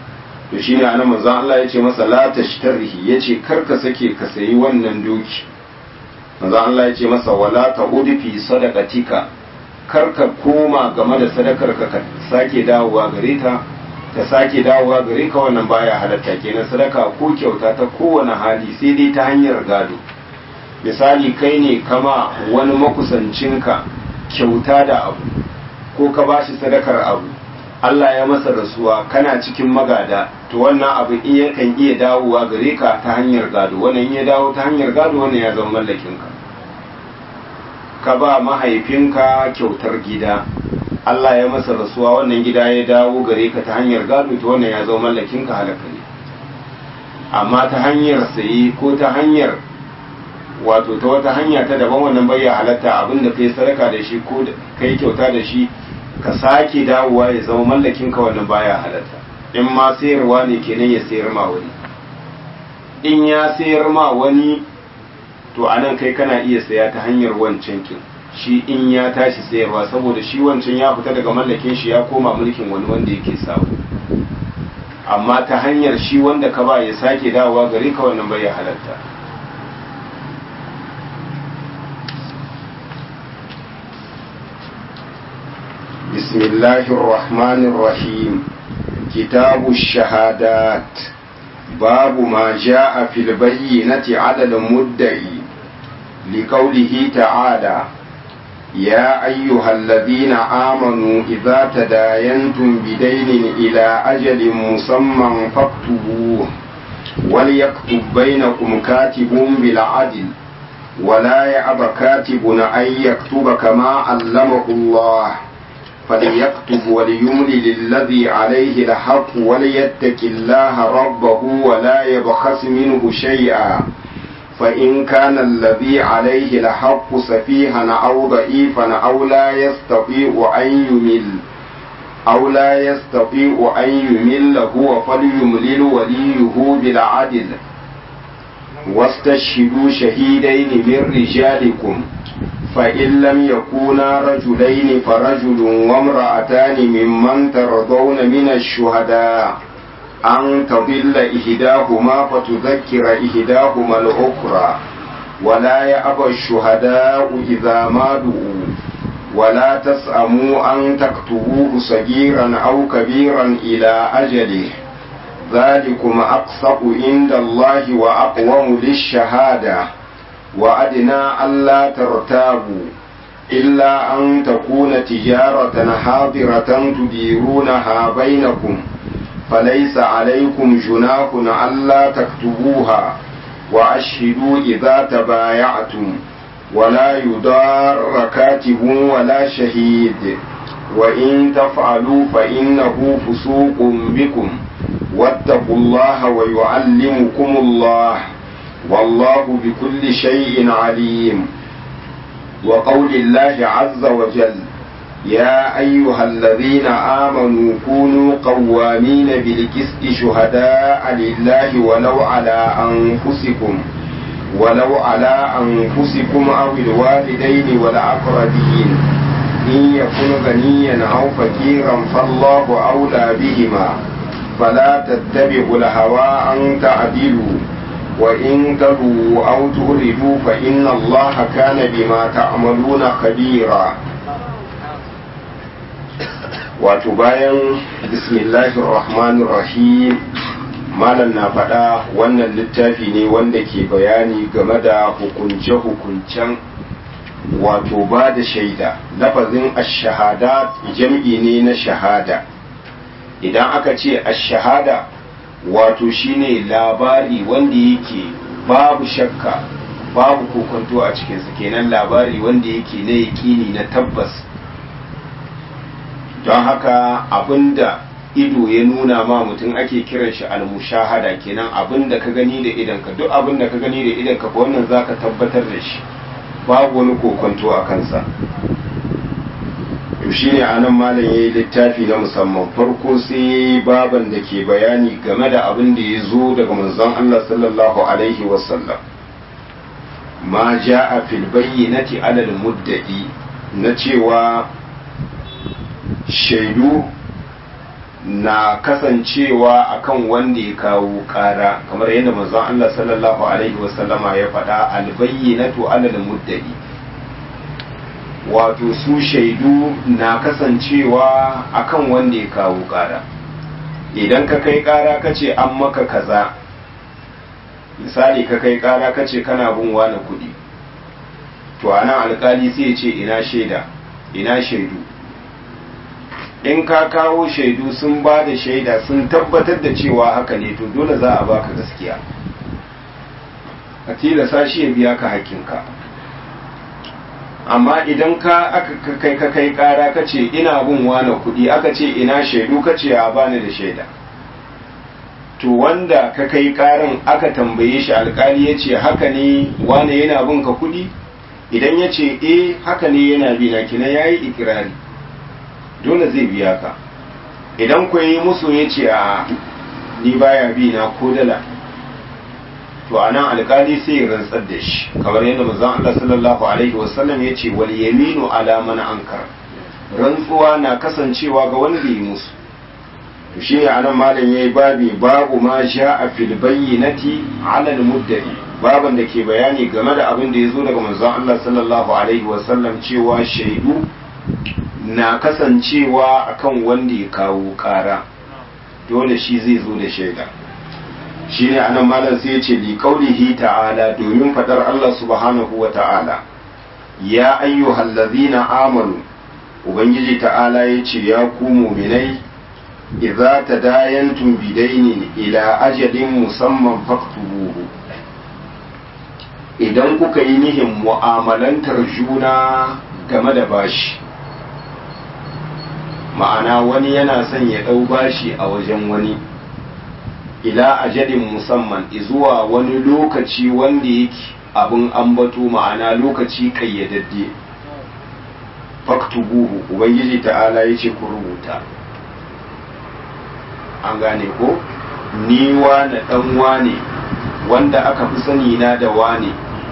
to shine anan manzon Allah ya ce masa la tashtarhi yace kar ka sake ka sayi wannan doki manzo Allah ya ce masa wala ta'ud fi sadaqatika kar ka koma game da sadakar ka ka sake dawowa gare ta ta sake dawowa gare ka wannan baya halatta kenan sadaka ko kyauta ta kowane hali sai dai ta hanyar gado misali kai ne kama wani makusancinka kyauta da abu ko ka bashi sadakar abu Allah ya masa rasuwa kana cikin magada to wannan abu in yakan iya dawowa gare ka ta hanyar gado wannan ya dawo ta hanyar gado wannan ya zama mallakin ka ka ba mahaifinka kyautar gida Allah ya masa rasuwa wannan gida ya dawo gare ka ta hanyar gado to wannan ya zama mallakin ka halaka ne amma ta hanyar saye ko ta hanyar wato ta wata hanya ta daban wannan bai halatta abinda kai sadaka da shi ko kai kyauta da shi ka sake dawowa ya zama mallakin ka wannan baya halatta in ma sayarwa ne kenan ya sayar ma wani in ya sayar ma wani to anan kai kana iya saya ta hanyar wancan kin shi in ya tashi sayarwa saboda shi wancan ya fita daga mallakin shi ya koma mulkin wani wanda yake samu amma ta hanyar shi wanda ka ba ya sake dawowa gare ka wannan bai halatta بسم الله الرحمن الرحيم كتاب الشهادات باب ما جاء في البينة على المدعي لقوله تعالى يا أيها الذين آمنوا إذا تداينتم بدين إلى أجل مسمى فاكتبوه وليكتب بينكم كاتب بالعدل ولا يأب كاتب أن يكتب كما علمه الله فليكتب وليملل الذي عليه الحق وليتق الله ربه ولا يبخس منه شيئا فإن كان الذي عليه الحق سفيها أو ضعيفا أو لا يستطيع أن يمل أو لا يستطيع أن يمل هو فليملل وليه بالعدل واستشهدوا شهيدين من رجالكم فإن لم يكونا رجلين فرجل وامرأتان ممن ترضون من الشهداء أن تضل إحداهما فتذكر إحداهما الأخرى ولا يأبى الشهداء إذا ما دعوا ولا تسأموا أن تكتبوه صغيرا أو كبيرا إلى أجله ذلكم أقسط عند الله وأقوم للشهادة وأدنى ألا ترتابوا إلا أن تكون تجارة حاضرة تديرونها بينكم فليس عليكم جناح ألا تكتبوها وأشهدوا إذا تبايعتم ولا يضار كاتب ولا شهيد وإن تفعلوا فإنه فسوق بكم واتقوا الله ويعلمكم الله والله بكل شيء عليم وقول الله عز وجل يا أيها الذين آمنوا كونوا قوامين بالقسط شهداء لله ولو على أنفسكم ولو على أنفسكم أو الوالدين والأقربين إن يكن غنيا أو فقيرا فالله أولى بهما فلا تتبعوا الهوى أن تعدلوا وإن تلوا أو تردوا فإن الله كان بما تعملون خبيرا wato bayan bismillahir rahmanir rahim malam na faɗa wannan littafi ne wanda ke bayani game da hukunce-hukuncen wato ba da shaida lafazin ash-shahada jam'i ne na shahada idan aka ce ash-shahada wato shine labari wanda yake babu shakka babu kokonto a cikinsa kenan labari wanda yake na yaƙini na tabbas don haka abinda ido ya nuna ma mutum ake kiran shi almushahada kenan abinda ka gani da idanka duk abinda ka gani da idanka ko wannan zaka tabbatar da shi babu wani kokonto a kansa to shine anan malam yayi littafi na musamman farko sai yayi baban da ke bayani game da abin da ya zo daga manzon Allah sallallahu alaihi wasallam ma ja'a fil bayyinati alal muddai na cewa shaidu na kasancewa akan wanda ya kawo ƙara kamar yadda manzon Allah sallallahu alaihi wasallama ya faɗa albayyinatu alal muddai wato su shaidu na kasancewa akan wanda ya kawo ƙara idan ka kai ƙara ka ce an maka kaza misali ka kai ƙara ka ce kana bin wani kuɗi to anan alkali sai ya ce ina shaida ina shaidu in ka kawo shaidu sun ba da shaida sun tabbatar da cewa haka ne to dole za a baka gaskiya a tilasa shi ya biya ka hakkinka amma idan ka aka kai ka kai kara ka ce ina bin wane kuɗi aka ce ina shaidu ka ce a bani da shaida to wanda ka kai karan aka tambaye shi alkali ya ce haka ne wane yana bin ka kuɗi idan ya ce eh haka ne yana bi na kina yayi ikirari dole zai biya ka idan ku yi musu ya ce a ni baya bi na ko dala to a nan alkali sai ya rantsar da shi kamar yadda manzon Allah sallallahu alaihi wasallam ya ce wal yaminu ala man ankar rantsuwa na kasancewa ga wanda yi musu to shi ne anan malam yayi babi babu ma sha'a fil bayyinati ala al muddai baban da ke bayani game da abin da ya zo daga manzon Allah sallallahu alaihi wasallam cewa shaidu na kasancewa akan wanda ya kawo kara dole shi zai zo da shaida shi ne anan malam sai ya ce li qaulihi ta'ala domin fadar Allah subhanahu wa ta'ala ya ayyuhal ladzina amanu ubangiji ta'ala ya ce ya ku mu'minai idza tadayantum bidainin ila ajalin musamman faktubuhu idan kuka yi nihin mu'amalantar juna game da bashi ma'ana wani yana son ya ɗau bashi a wajen wani ila ajalin musamman zuwa wani lokaci wanda yake abin ambato ma'ana lokaci kayyadadde faktubuhu ubangiji ta'ala ya ce ku rubuta an gane ko ni wane ɗan wane wanda aka fi sani na da wane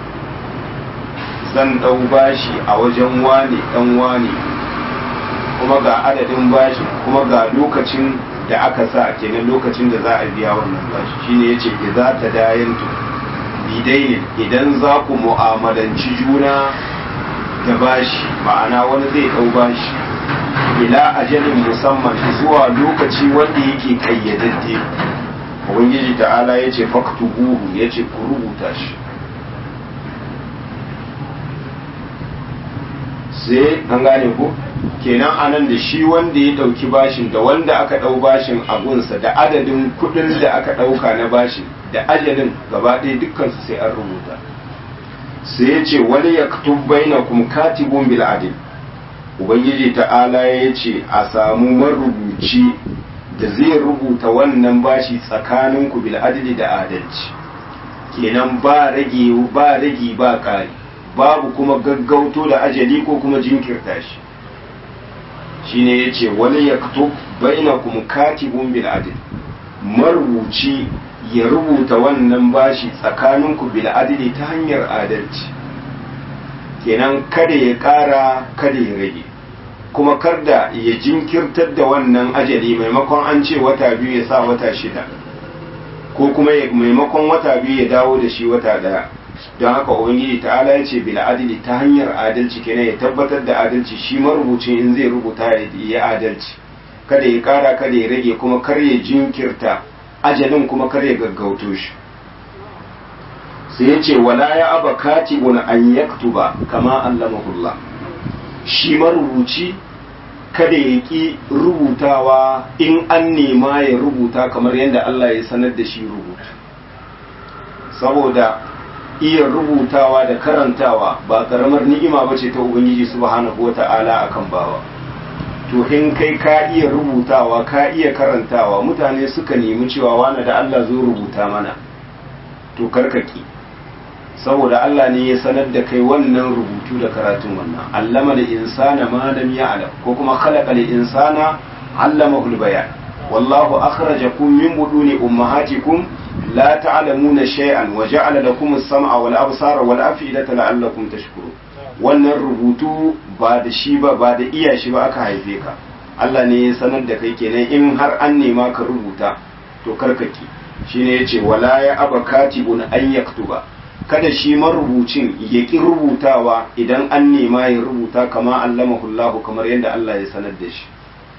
zan ɗau bashi a wajen wane ɗan wane kuma ga adadin bashi kuma ga lokacin da aka sa kenan lokacin da za a biya wannan bashi shine yace idza tadayantu bidainin idan za ku mu'amalanci juna da bashi ma'ana wani zai ɗau bashi ila ajalin musamman zuwa lokaci wanda yake kayyadadde ubangiji ta'ala ya ce faktubuhu ya ce ku rubuta shi sai an gane ku kenan anan da shi wanda ya dauki bashin da wanda aka dau bashin a gunsa da adadin kudin da aka dauka na bashin da ajalin gaba ɗaya dukkansu sai an rubuta sai ya ce wani ya bainakum katibun bil adil ubangiji ta'ala ya ce a samu marubuci da zai rubuta wannan bashi tsakaninku bil adli da adalci kenan ba rage ba rage ba ƙari babu kuma gaggauto da ajali ko kuma jinkirta shi shine yace wani yaktub bainakum katibun bil adl marubuci ya rubuta wannan bashi tsakaninku bil adli ta hanyar adalci kenan kada ya ƙara kada ya rage kuma karda ya jinkirtar da wannan ajali maimakon an ce wata biyu ya sa wata shida ko kuma maimakon wata biyu ya dawo da shi wata daya don haka ubangiji ta'ala ya ce bil adili ta hanyar adalci kenan ya tabbatar da adalci shi marubucin in zai rubuta ya yi adalci kada ya kara kada ya rage kuma kar ya jinkirta ajalin kuma kar ya gaggauto shi sai ya ce wala ya aba katibun an yaktuba kama allamahullah shi marubuci kada ya ƙi rubutawa in an nema ya rubuta kamar yadda Allah ya sanar da shi rubutu saboda iya rubutawa da karantawa ba karamar ni'ima ba ce ta ubangiji subhanahu wa ta'ala akan bawa to in kai ka iya rubutawa ka iya karantawa mutane suka nemi cewa wani da Allah zo rubuta mana to karkaki saboda Allah ne ya sanar da kai wannan rubutu da karatun wannan allama da insana ma lam ya'lam ko kuma khalaqa lil insana allamahu bayan wallahu akhrajakum min buduni ummahatikum la ta'lamuna shay'an wa ja'ala lakum as-sam'a wal absara wal af'idata la'allakum tashkurun wannan rubutu ba da shi ba ba da iya shi ba aka haife ka Allah ne ya sanar da kai kenan in har an nema ka rubuta to karkaki shine yace wala ya aba katibun an yaktuba kada shi marubucin ya ki rubutawa idan an nema ya rubuta kama allamahu Allah kamar yadda Allah ya sanar da shi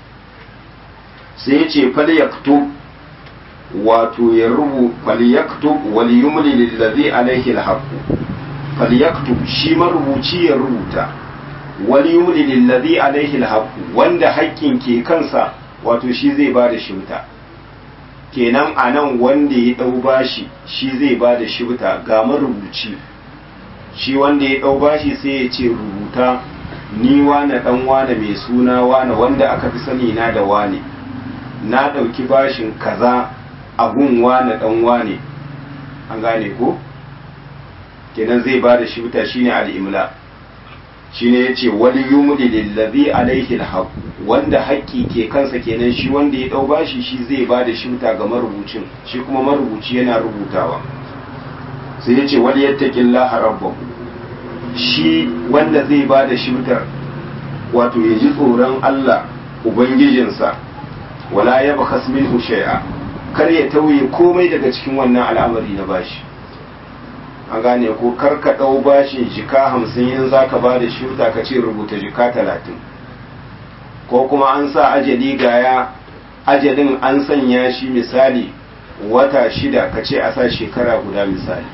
sai yace fal yaktub wato ya rubu fal yaktub wal yumli lillazi alaihi alhaq fal yaktub shi marubuci ya rubuta wal yumli lillazi alaihi alhaq wanda haƙƙin ke kansa wato shi zai ba da shimta kenan a nan wanda ya ɗau bashi shi zai ba da shibta ga marubuci shi wanda ya ɗau bashi sai ya ce rubuta ni wane ɗan wane mai suna wane wanda aka fi sani na da wane na ɗauki bashin kaza a gun wane ɗan wane an gane ko kenan zai ba da shibta shine al'imla shine yace wali yumli lillazi alaihi alhaq wanda haƙƙi ke kansa kenan shi wanda ya dau bashi shi zai ba da shimta ga marubucin shi kuma marubuci yana rubutawa sai yace wali yattaqillaha rabbahu shi wanda zai ba da shimtar wato ya ji tsoron Allah ubangijinsa wala yabkhas minhu shay'a kar ya tauye komai daga cikin wannan al'amari na bashi an gane ko kar ka ɗau bashin jika hamsin in za ka ba da shuta ka ce rubuta jika talatin ko kuma an sa ajali gaya ajalin an sanya shi misali wata shida ka ce a sa shekara guda misali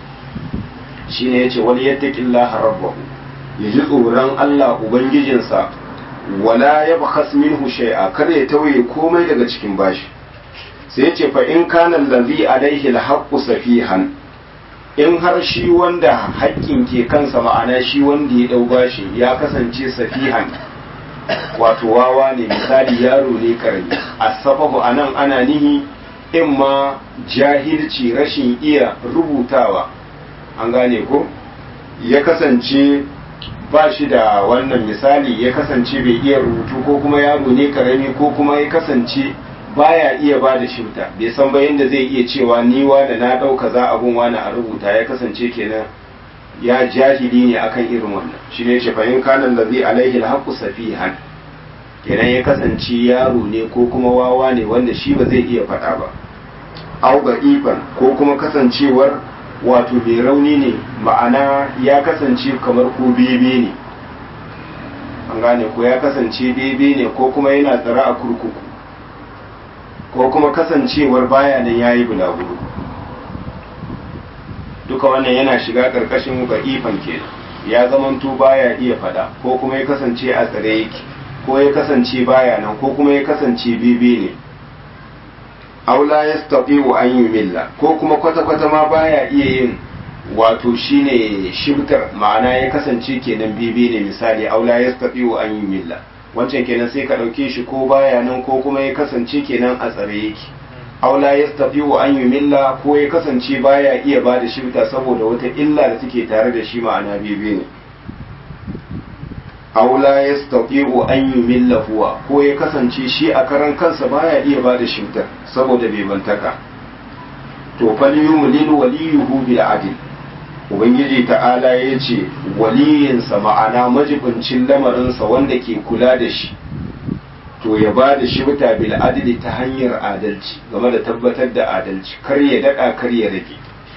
shi ne ya ce wani yadda ƙilla rabbahu ya ji tsoron Allah Ubangijinsa wala ya bakas minhu shay'a kar ya tauye komai daga cikin bashi sai ya ce fa in kana allazi alaihi alhaqqu safihan in har shi wanda haƙƙin ke kansa ma'ana shi wanda ya ɗau bashi ya kasance safihan wato wawa ne misali yaro ne karami asafahu a nan ana nihi in ma jahilci rashin iya rubutawa an gane ko ya kasance ba shi da wannan misali ya kasance bai iya rubutu ko kuma yaro ne karami ko kuma ya kasance baya iya ba da shifta bai san ba yadda zai iya cewa ni da na ɗauka za abun wani a rubuta ya kasance kenan ya jahili ne akan irin wannan shi ne ce fahim kanan da zai alaihi alhaku safihan kenan ya kasance yaro ne ko kuma wawa ne wanda shi ba zai iya faɗa ba au ga ifan ko kuma kasancewar wato mai rauni ne ma'ana ya kasance kamar ko bebe ne an gane ko ya kasance bebe ne ko kuma yana tsara a kurkuku ko kuma kasancewar baya nan ya yi bulaguro duka wannan yana shiga ƙarƙashin ifan kenan ya zamanto baya iya fada ko kuma ya kasance a tsare yake ko ya kasance baya nan ko kuma ya kasance bebe ne aula ya wa an yi milla ko kuma kwata-kwata ma baya iya yin wato shine shibtar ma'ana ya kasance kenan bebe ne misali aula ya wa an yi milla wancan kenan sai ka ɗauke shi ko baya nan ko kuma ya kasance kenan a tsare yake aula ya tafi wa an yi milla ko ya kasance baya iya ba da shifta saboda wata illa da take tare da shi ma'ana bebe ne aula ya tafi wa an yi milla huwa ko ya kasance shi a karan kansa baya iya ba da shiftar saboda bebantaka to fal yumlil waliyuhu bil adl ubangiji ta'ala ya ce waliyinsa ma'ana majibincin lamarinsa wanda ke kula da shi to ya ba da shi wuta bil adli ta hanyar adalci game da tabbatar da adalci kar ya daɗa kar ya rage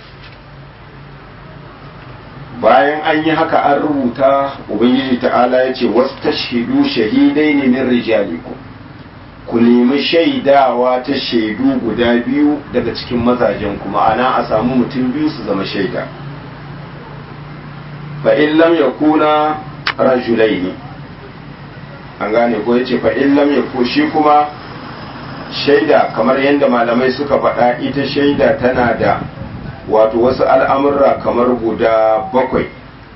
bayan an yi haka an rubuta ubangiji ta'ala ya ce wasu tashhidu shahidai ne min rijalikum ku nemi shaidawa ta shaidu guda biyu daga cikin mazajen ku ma'ana a samu mutum biyu su zama shaida fa in lam yakuna rajulaini an gane ko yace fa in lam yaku shi kuma shaida kamar yadda malamai suka faɗa ita shaida tana da wato wasu al'amurra kamar guda bakwai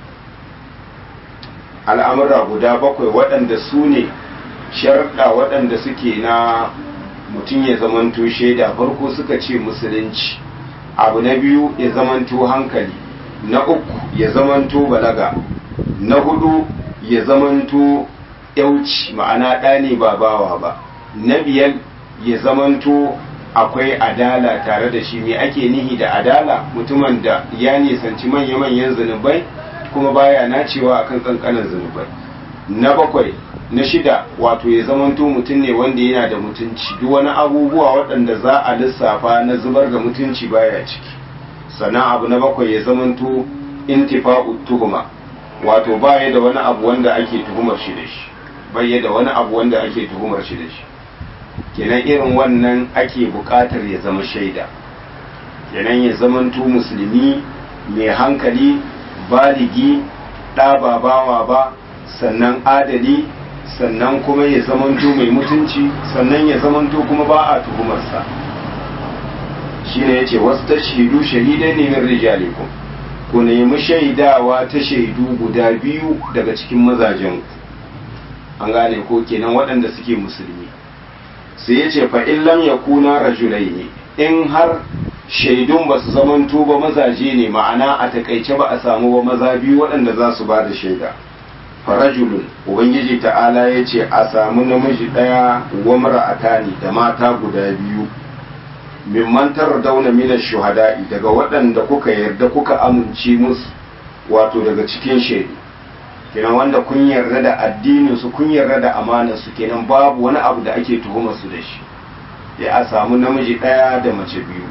al'amurra guda bakwai waɗanda su ne sharɗa waɗanda suke na mutum ya zamanto shaida farko suka ce musulunci abu na biyu ya zamanto hankali na uku ya zamanto balaga na hudu ya zamanto yauci ma'ana ɗa ne ba bawa ba na biyar ya zamanto akwai adala tare da shi me ake nihi da adala mutumin da ya nisanci manya-manyan zunubai kuma baya nacewa akan kankanin zunubai na bakwai na shida wato ya zamanto mutum ne wanda yana da mutunci duk wani abubuwa waɗanda za a lissafa na zubar da mutunci baya ciki sannan abu na bakwai ya zamanto intifa'u tuhuma wato baya da wani abu wanda ake tuhumar shi da shi baya da wani abu wanda ake tuhumar shi da shi kenan irin wannan ake buƙatar ya zama shaida kenan ya zamanto musulmi mai hankali baligi ɗa ba bawa ba sannan adali sannan kuma ya zamanto mai mutunci sannan ya zamanto kuma ba a tuhumarsa shi ne ya ce wasu ta shaidu shahidai ne min rijalikum ku nemi shaidawa ta shaidu guda biyu daga cikin mazajen an gane ko kenan waɗanda suke musulmi sai ya ce fa illam ya kuna rajulai ne in har shaidun ba su zamanto ba mazaje ne ma'ana a takaice ba a samu ba maza biyu waɗanda za su ba da shaida farajulun ubangiji ta'ala ya ce a samu namiji ɗaya wa mara'atani da mata guda biyu mimman dauna minas shuhada'i daga waɗanda kuka yarda kuka amince musu wato daga cikin shaidu kenan wanda kun yarda da addinin su kun yarda da amanar su kenan babu wani abu da ake tuhumar su da shi ya a samu namiji ɗaya da mace biyu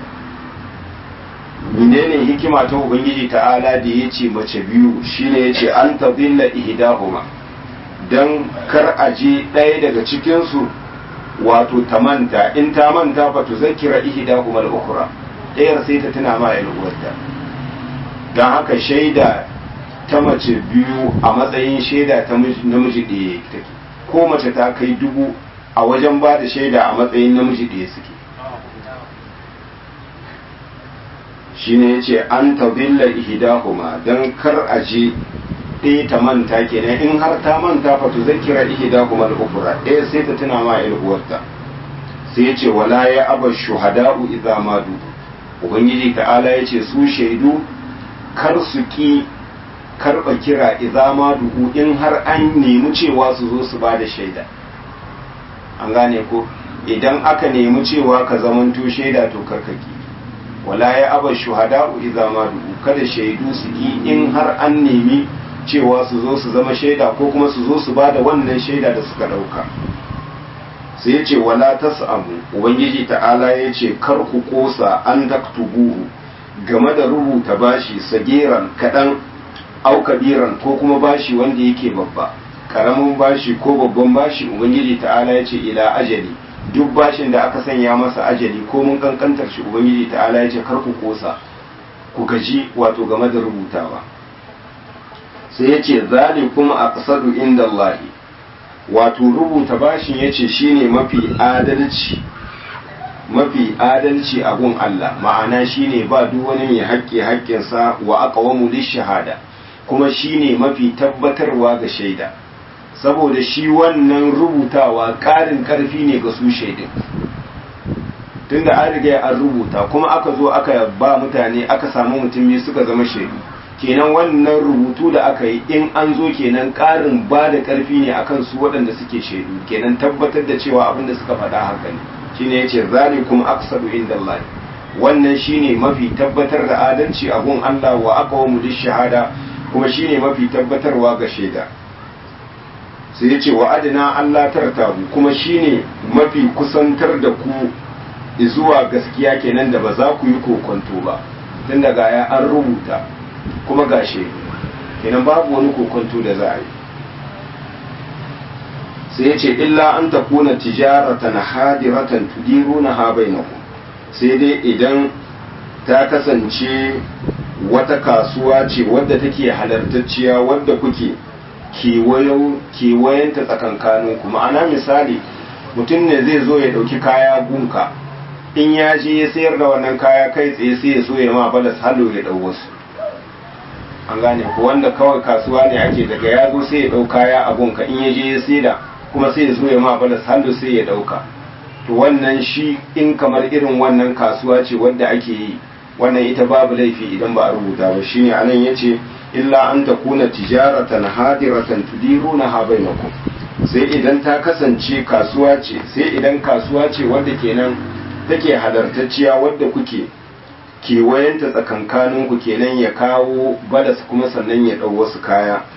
menene hikima ta ubangiji ta'ala da ya ce mace biyu shine ya ce an tadilla ihdahuma dan kar a je ɗaya daga cikinsu wato ta manta in ta manta fa tu zakira ihdahuma al-ukhra ɗayar sai ta tuna ma yan uwarta dan haka shaida ta mace biyu a matsayin shaida ta namiji ɗaya take ko mace ta kai dubu a wajen ba da shaida a matsayin namiji ɗaya suke shine yace an tadilla ihdahuma dan kar a je ɗaya ta manta kenan in har ta manta fa tu zakira ihdahuma al-ukhra ɗaya sai ta tuna ma ƴar uwarta sai yace wala ya aba shuhada'u idza madu ubangiji ta'ala yace su shaidu kar su ki karba kira idza madu in har an nemi cewa su zo su bada shaida an gane ko idan aka nemi cewa ka zamanto shaida to karkaki wala ya aba shuhada'u idza ma du'u kada shaidu su yi in har an nemi cewa su zo su zama shaida ko kuma su zo su bada wannan shaida da suka dauka sai ya ce wala tas'amu ubangiji ta'ala ya ce kar ku kosa an taktubuhu game da rubuta bashi sageran kadan au kabiran ko kuma bashi wanda yake babba karamin bashi ko babban bashi ubangiji ta'ala ya ce ila ajali duk bashin da aka sanya masa ajali ko mun kankantar shi ubangiji ta'ala ya ce kar ku kosa ku gaji wato game da rubutawa sai ya ce zalikum aqsadu inda Allah wato rubuta bashin ya ce shine mafi adalci mafi adalci a gun Allah ma'ana shine ba duk wani mai haƙƙi haƙƙinsa wa aqwamu shahada kuma shine mafi tabbatarwa ga shaida saboda shi wannan rubutawa ƙarin ƙarfi ne ga su shaidin tunda an riga an rubuta kuma aka zo aka ba mutane aka samu mutum biyu suka zama shaidu kenan wannan rubutu da aka yi in an zo kenan ƙarin ba da ƙarfi ne akan su waɗanda suke shaidu kenan tabbatar da cewa abin da suka faɗa haka ne shine yace zalikum aqsadu indallahi wannan shine mafi tabbatar da adalci a gun Allah wa aqwamu shahada kuma shine mafi tabbatarwa ga shaida sai ya ce wa adina Allah tartabu kuma shine mafi kusantar da ku zuwa gaskiya kenan da ba za ku yi kokonto ba tun daga ya an rubuta kuma ga shaidu kenan babu wani kokonto da za a yi sai ya ce illa an takuna tijaratan hadiratan tudiruna ha bainakum sai dai idan ta kasance wata kasuwa ce wadda take halartacciya wadda kuke kewayenta tsakankanin ku ma'ana misali mutum ne zai zo ya ɗauki kaya gunka in ya je ya sayar da wannan kaya kai tsaye sai ya so ya ma balas halo ya ɗau wasu an gane ku wanda kawai kasuwa ne ake daga ya zo sai ya ɗau kaya a gunka in ya je ya saida kuma sai ya so ya ma balas halo sai ya ɗauka to wannan shi in kamar irin wannan kasuwa ce wadda ake yi wannan ita babu laifi idan ba a rubuta ba shine anan yace illa an takuna tijaratan hadiratan tudirunaha bainakum sai idan ta kasance kasuwa ce sai idan kasuwa ce wadda kenan take halartacciya wadda kuke kewayenta tsakankanin ku kenan ya kawo balas kuma sannan ya dau wasu kaya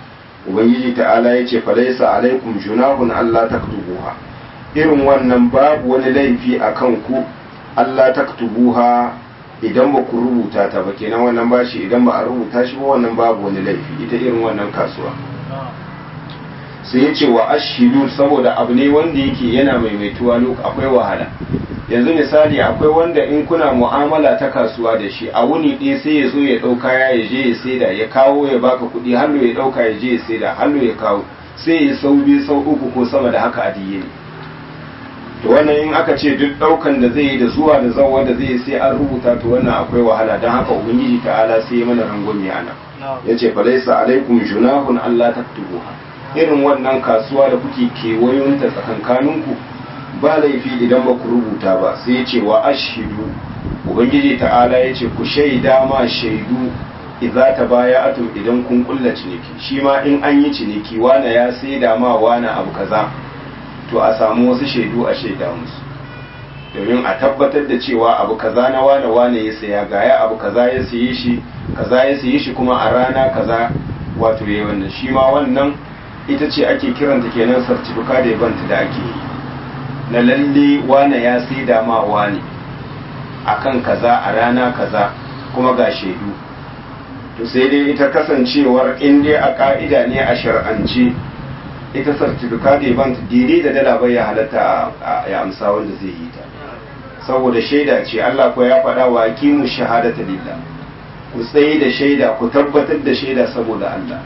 ubangiji ta'ala ya ce falaisa alaikum junahun Allah taktubuha irin wannan babu wani laifi a kan ku Allah taktubuha idan ba ku rubuta ta ba kenan wannan bashi idan ba a rubuta shi ba wannan babu wani laifi ita irin wannan kasuwa sai ya ce wa ashidu saboda abu ne wanda yake yana maimaituwa akwai wahala yanzu misali akwai wanda in kuna mu'amala ta kasuwa da shi a wuni ɗaya sai ya zo ya ɗau kaya ya je ya saida ya kawo ya baka kuɗi hallo ya ɗauka ya je ya saida hallo ya kawo sai ya sau biyu sau uku ko sama da haka a diye ne to wannan in aka ce duk ɗaukan da zai yi da zuwa da zawa da zai sai an rubuta to wannan akwai wahala don haka ubangiji ta'ala sai ya mana rangwame ana ya ce falaisa alaikum junahun allah taktubuha irin wannan kasuwa da kuke kewayonta tsakankaninku ba laifi idan ba ku rubuta ba sai ya ce wa ashidu ubangiji ta'ala ya ce ku shaida ma shaidu idza ta baya atum idan kun kulla ciniki shi ma in an yi ciniki wane ya saida ma wane abu kaza to a samu wasu shaidu a shaida musu domin a tabbatar da cewa abu kaza na wane wane ya saya gaya abu kaza ya saye shi kaza ya saye shi kuma a rana kaza wato yayi wannan shi ma wannan ita ce ake kiranta kenan sartifika da banta da ake yi na lalle wane ya sai da ma wane akan kaza a rana kaza kuma ga shaidu to sai dai ita kasancewar in dai a ka'ida ne a shar'ance ita sartifika da banta daidai da dala bai ya halatta ya amsa wanda zai yi ta saboda shaida ce Allah ko ya faɗa wa kimu shahadata lillah ku tsaye da shaida ku tabbatar da shaida saboda Allah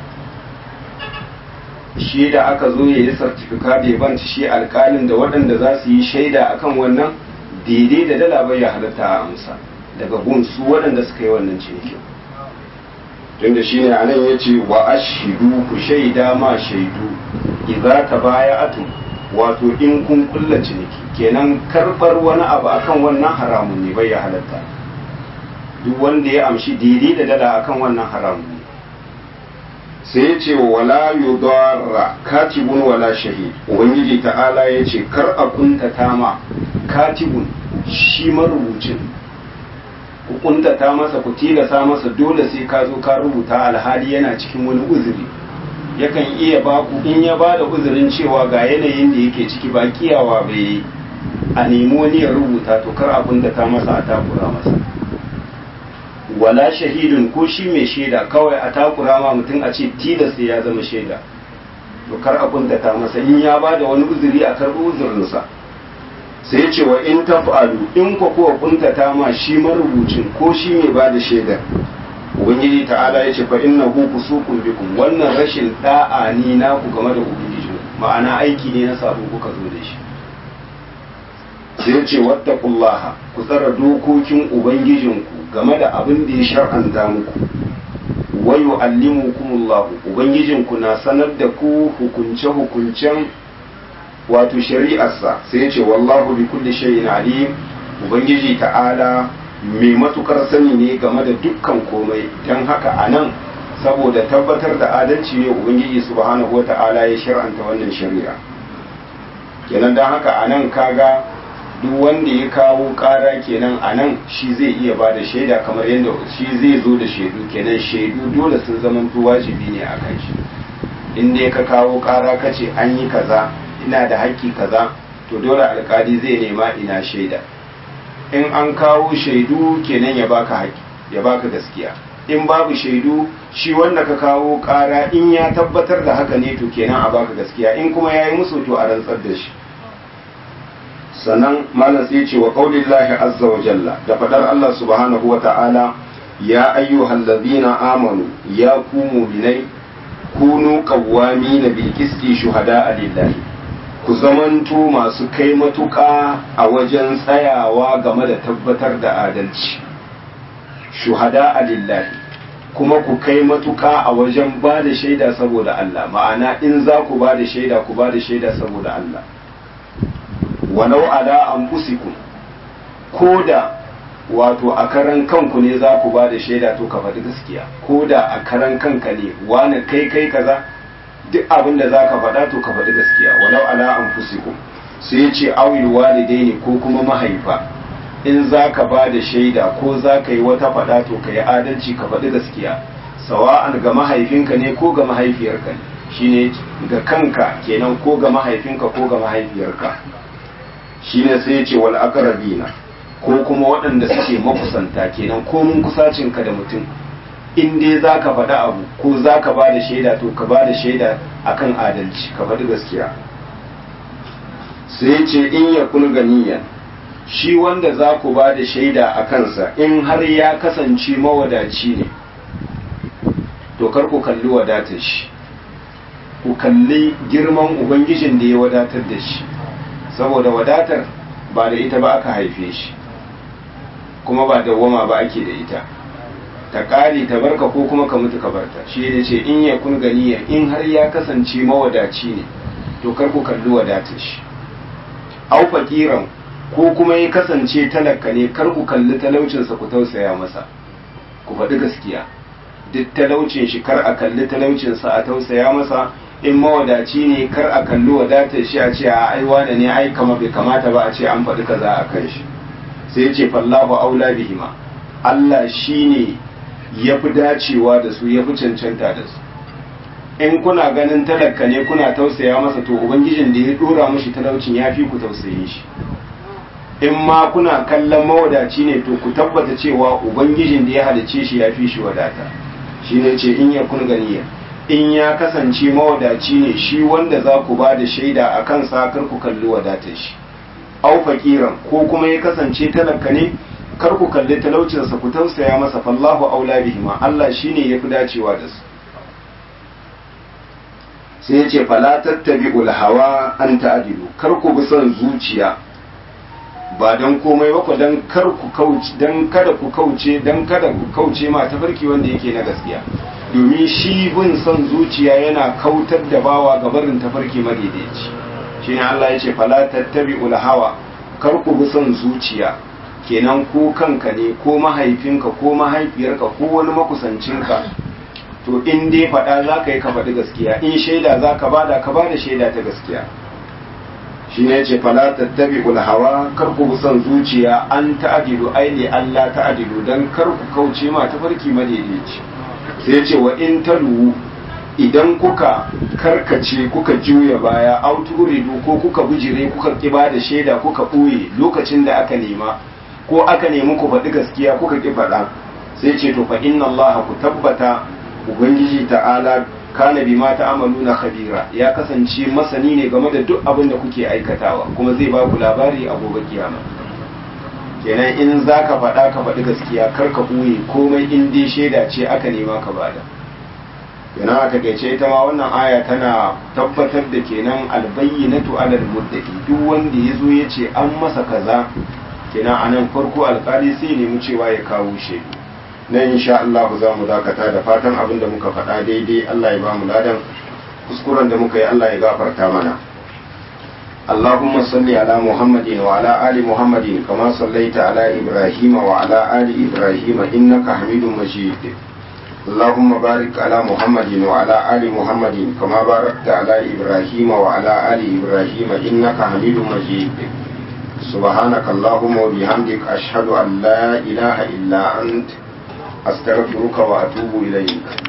shi da aka zo ya yi sartifika da ban shi alkalin da waɗanda za su yi shaida akan wannan daidai da dala bai ya halatta a amsa daga gun su waɗanda suka yi wannan cinikin tun da shi ne a nan ya ce wa ashidu ku shaida ma shaidu idza ta baya atum wato in kun kulla ciniki kenan karɓar wani abu akan wannan haramun ne bai ya halatta duk wanda ya amshi daidai da dala akan wannan haramun ne sai ya ce wala yudarra katibun wala shahid ubangiji ta'ala ya ce kar a kuntata ma katibun shi marubucin ku kuntata masa ku tilasa masa dole sai ka zo ka rubuta alhali yana cikin wani uzuri yakan iya ba ku in ya ba da uzurin cewa ga yanayin da yake ciki ba kiyawa bai a nemi wani ya rubuta to kar a kuntata masa a takura masa wala shahidun ko shi mai shaida kawai a takura ma mutum a ce tilas ya zama shaida to kar a kuntata masa in ya ba da wani uzuri a karɓi uzurinsa sai ce wa in taf'alu in ko kuwa kuntata ma shi marubucin ko shi mai ba da shaida ubangiji ta'ala ya ce fa innahu fusuqun bikum wannan rashin da'a ni naku game da ubangiji ma'ana aiki ne na sabo kuka zo da shi sai ce wattaqullaha ku tsara dokokin ubangijinku game da abin da ya shar'anta muku wa yu'allimukumullahu ubangijinku na sanar da ku hukunce hukuncen wato shari'arsa sai ce wallahu bi kulli shay'in alim ubangiji ta'ala mai matukar sani ne game da dukkan komai don haka anan saboda tabbatar da adalci ne ubangiji subhanahu wata'ala ya shar'anta wannan shari'a kenan don haka anan kaga duk wanda ya kawo kara kenan a nan shi zai iya ba da shaida kamar yadda shi zai zo da shaidu kenan shaidu dole sun zama wajibi ne a kan shi in dai ka kawo kara ka ce an yi kaza ina da haƙƙi kaza to dole alkali zai nema ina shaida in an kawo shaidu kenan ya baka haƙƙi ya baka gaskiya in babu shaidu shi wanda ka kawo kara in ya tabbatar da haka ne to kenan a baka gaskiya in kuma ya yi musu to a rantsar da shi sannan malam sai ce wa qaulillahi azza wa jalla da fadar Allah subhanahu wa ta'ala ya ayyuhal ladina amanu ya ku mu'minai kunu qawwamina bil qisti shuhada lillahi ku zamanto masu kai matuƙa a wajen tsayawa game da tabbatar da adalci shuhada lillahi kuma ku kai matuƙa a wajen ba da shaida saboda Allah ma'ana in za ku ba da shaida ku ba da shaida saboda Allah walau ala anfusikum ko da wato a karan kanku ne za ku ba da shaida to ka faɗi gaskiya ko da a karan kanka ne wani kai kai kaza duk abin da za ka faɗa to ka faɗi gaskiya walau ala anfusikum sai ce awil walidaini ko kuma mahaifa in za ka ba da shaida ko za ka yi wata faɗa to ka yi adalci ka faɗi gaskiya sawa'an ga mahaifinka ne ko ga mahaifiyarka ne shine ga kanka kenan ko ga mahaifinka ko ga mahaifiyarka shine sai ya ce wal aqrabina ko kuma waɗanda suke makusanta kenan ko mun kusacinka da mutum in dai za ka faɗi abu ko za ka ba da shaida to ka ba da shaida akan adalci ka faɗi gaskiya sai ce in ya kun ganiyan shi wanda za ku ba da shaida a kansa in har ya kasance mawadaci ne to kar ku kalli wadatar shi ku kalli girman ubangijin da ya wadatar da shi saboda wadatar ba da ita ba aka haife shi kuma ba dawwama ba ake da ita ta kare ta barka ko kuma ka mutu ka barta shi ne ce in ya kun ganiya in har ya kasance mawadaci ne to kar ku kalli wadatar shi au fakiran ko kuma ya kasance talaka ne kar ku kalli talaucinsa ku tausaya masa ku faɗi gaskiya duk talaucin shi kar a kalli talaucinsa a tausaya masa in mawadaci ne kar a kalli wadatar shi a ce a aiwa da ne ai kama bai kamata ba a ce an faɗi kaza a kan shi sai ce fallahu aula bihima Allah shine ya fi dacewa da su ya fi cancanta da su in kuna ganin talaka ne kuna tausaya masa to ubangijin da ya dora mashi talaucin ya fi ku tausayin shi in ma kuna kallon mawadaci ne to ku tabbata cewa ubangijin da ya halice shi ya fi shi wadata shi ne ce in ya kun ganiya in ya kasance mawadaci ne shi wanda za ku ba da shaida a kan kar ku kalli wadatar shi au fakiran ko kuma ya kasance talaka ne kar ku kalli talaucinsa ku tausaya masa fallahu aula bihima Allah shine yafi dacewa da su sai ya ce fala tattabi'ul hawa an ta'dilu kar ku bi son zuciya ba dan komai ba ku dan kar ku kauce dan kada ku kauce dan kada ku kauce ma tafarki wanda yake na gaskiya domin shi bin son zuciya yana kautar da bawa ga barin tafarki madaidaici shine Allah ya ce fala tattabi'ul hawa kar ku bi son zuciya kenan ko kanka ne ko mahaifinka ko mahaifiyarka ko wani makusancinka to in dai faɗa za ka yi ka faɗi gaskiya in shaida za ka bada ka bada shaida ta gaskiya shi ne ce fala tattabi hawa kar ku bi son zuciya an ta'adilu aili Allah ta'adilu dan kar ku kauce ma tafarki madaidaici sai ce wa in talu idan kuka karkace kuka juya baya auturidu ko kuka bijire kuka kiba da shaida kuka ɓoye lokacin da aka nema ko aka nemi ku faɗi gaskiya kuka ki faɗa sai ce to fa inna Allah ku tabbata ubangiji ta'ala kana bima ta'amaluna khabira ya kasance masani ne game da duk abin da kuke aikatawa kuma zai ba ku labari a gobe kiyama kenan in zaka faɗa ka faɗi gaskiya kar ka ɓoye komai in dai shaida ce aka nema ka bada kenan a takaice ita ma wannan aya tana tabbatar da kenan albayyinatu alal muddaki duk wanda ya zo ya ce an masa kaza kenan a nan farko alkali sai nemi cewa ya kawo shaidu nan insha Allah za mu dakata da fatan abin da muka faɗa daidai Allah ya ba mu ladan kuskuren da muka yi Allah ya gafarta mana اللهم صل على محمد وعلى آل محمد كما صليت على إبراهيم وعلى آل إبراهيم إنك حميد مجيد اللهم بارك على محمد وعلى آل محمد كما باركت على إبراهيم وعلى آل إبراهيم إنك حميد مجيد سبحانك اللهم وبحمدك أشهد أن لا إله إلا أنت أستغفرك وأتوب إليك